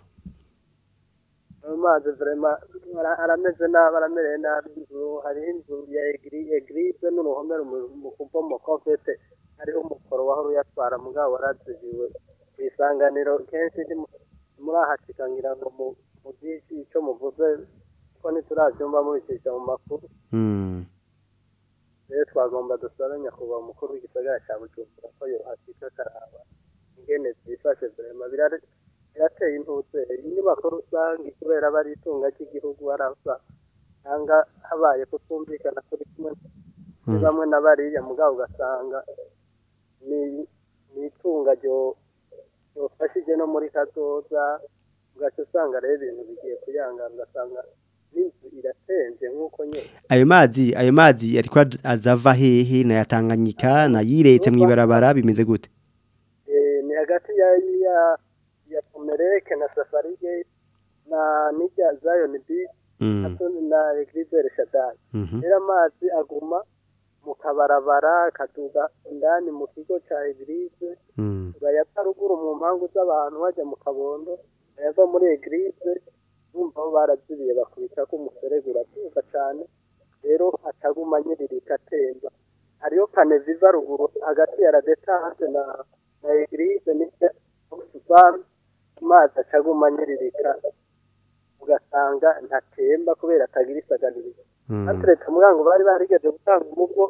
Ayo mazi vraiment ara- arameze nabi aramereye nabi inzu hariho inzu ya Egri- Eglise n'uruhome rumu- mu kubomoka mfete hariho umukoro wahora uyatwara mugabo warazibiwe ku isanganiro kenshi ndi mu- murahashika ngira ngo mu mu byinshi icyo muvuze ko ntiturabyumva mubicisha mu makuru mm. rero twagomba dusabe nyakubahwa umukuru w'igisagara cya bujumbura ko yohashika akaraba ingene zifashe vrema birare- birateye intutse inyubako rusange kubera aba ari itunga ry'igihugu harasa cyangwa habaye kutumvikana kuri kumwe ni Mm. bamwe na bariya mugabo ugasanga ni ni itunga ryo ryofashije no muri kazoza ugaca usanga rero ibintu bigiye kuyangana ugasanga n'inzu iratenze nk'uko nyine ayo mazi ayo mazi ariko az- azava hehe na yatanganyika na yiretse mwibarabara bimeze gute Eh, ni hagati ya ya ya Pomereke na Safari Gate na n'irya Zion Beach Mm. na- na Eglise Reshadai Mhm. rero amazi aguma mu kabarabara akaduga indani mu kigo ca Eglise Mm. bayata ruguru mu mpangu z'abantu bajya mu kabondo bayava muri Eglise bumva bo barazibiye bakubita ko umuserege uratuka cane rero ataguma nyiririka atemba hariyo kaneviva ruguru hagati ya radetance na na Eglise n'irya Oxfam amazi acaguma nyiririka ugasanga ntatemba kubera atagira isaganirizo Mm. hateretse umurango bari barigeje gutanga umubwo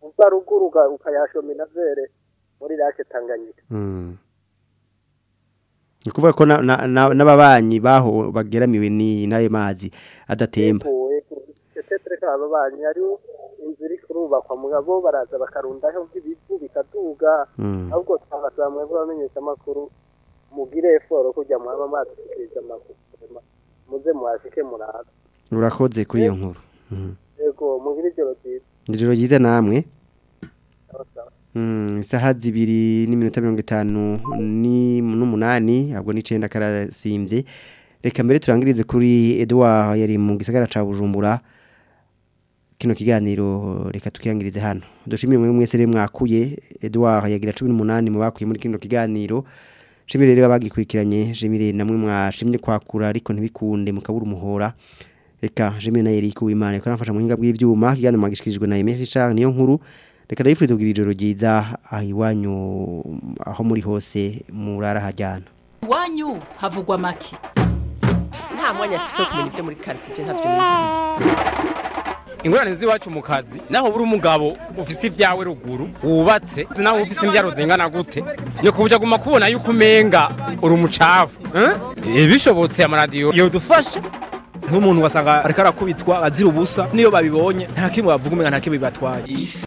uva ruguru uga- ukayashoma inavere muri rake tanganyika Mm. Ni kuvuga ko na- na- na- n'ababanyi baho bageramiwe ni n'ayo mazi adatemba. tetetre kaba banyi hariho inzu iri kurubakwa mugabo baraza bakarundaho ibivu bikaduga Mm. ahubwo twabasaba mwebwe bamenyesha amakuru mugire eforo kujya mwaba mwadushyikiriza amakuru muze muhashike muraza Urakoze kuri iyo nkuru. Mhm. yego mugire ijoro ryiza Ijoro ryiza namwe. Sawa, sawa. Mm, isaha zibiri n'iminota mirongo itanu ni n'umunani ahubwo n'icenda karasimbye reka mbere turangirize kuri Edouard yari mu gisagara ca Bujumbura kino kiganiro reka tukirangirize hano dushimire mwe mwese rero mwakuye Edouard yagira 18 mu bakuye muri kino kiganiro shimire rero abagikurikiranye shimire namwe mwashimye kwakura ariko ntibikunde mukabura umuhora reka jemwe na Eric Uwimana ko nafasha mu hinga bw'ivyuma kiganiro magishikirijwe na Emery Richard niyo nkuru reka ndabifuriza kugira ijoro ryiza aho iwanyu aho muri hose murara hajyana iwanyu havugwa make nta mwanya afise wo kumenya ibyo muri karitsiye ntavyo nizi ingorane z'iwacu mu kazi naho buri umugabo ufise ibyawe ruguru wubatse naho ufise imbyaro zingana gute ni kubuja guma kubona yuko umenga uri umucafu eh? bishobotse amaradiyo yodufasha nk'umuntu wasanga ariko arakubitwa azira ubusa niyo babibonye nta kimwe bavuga umenga nta kimwe bibatwaye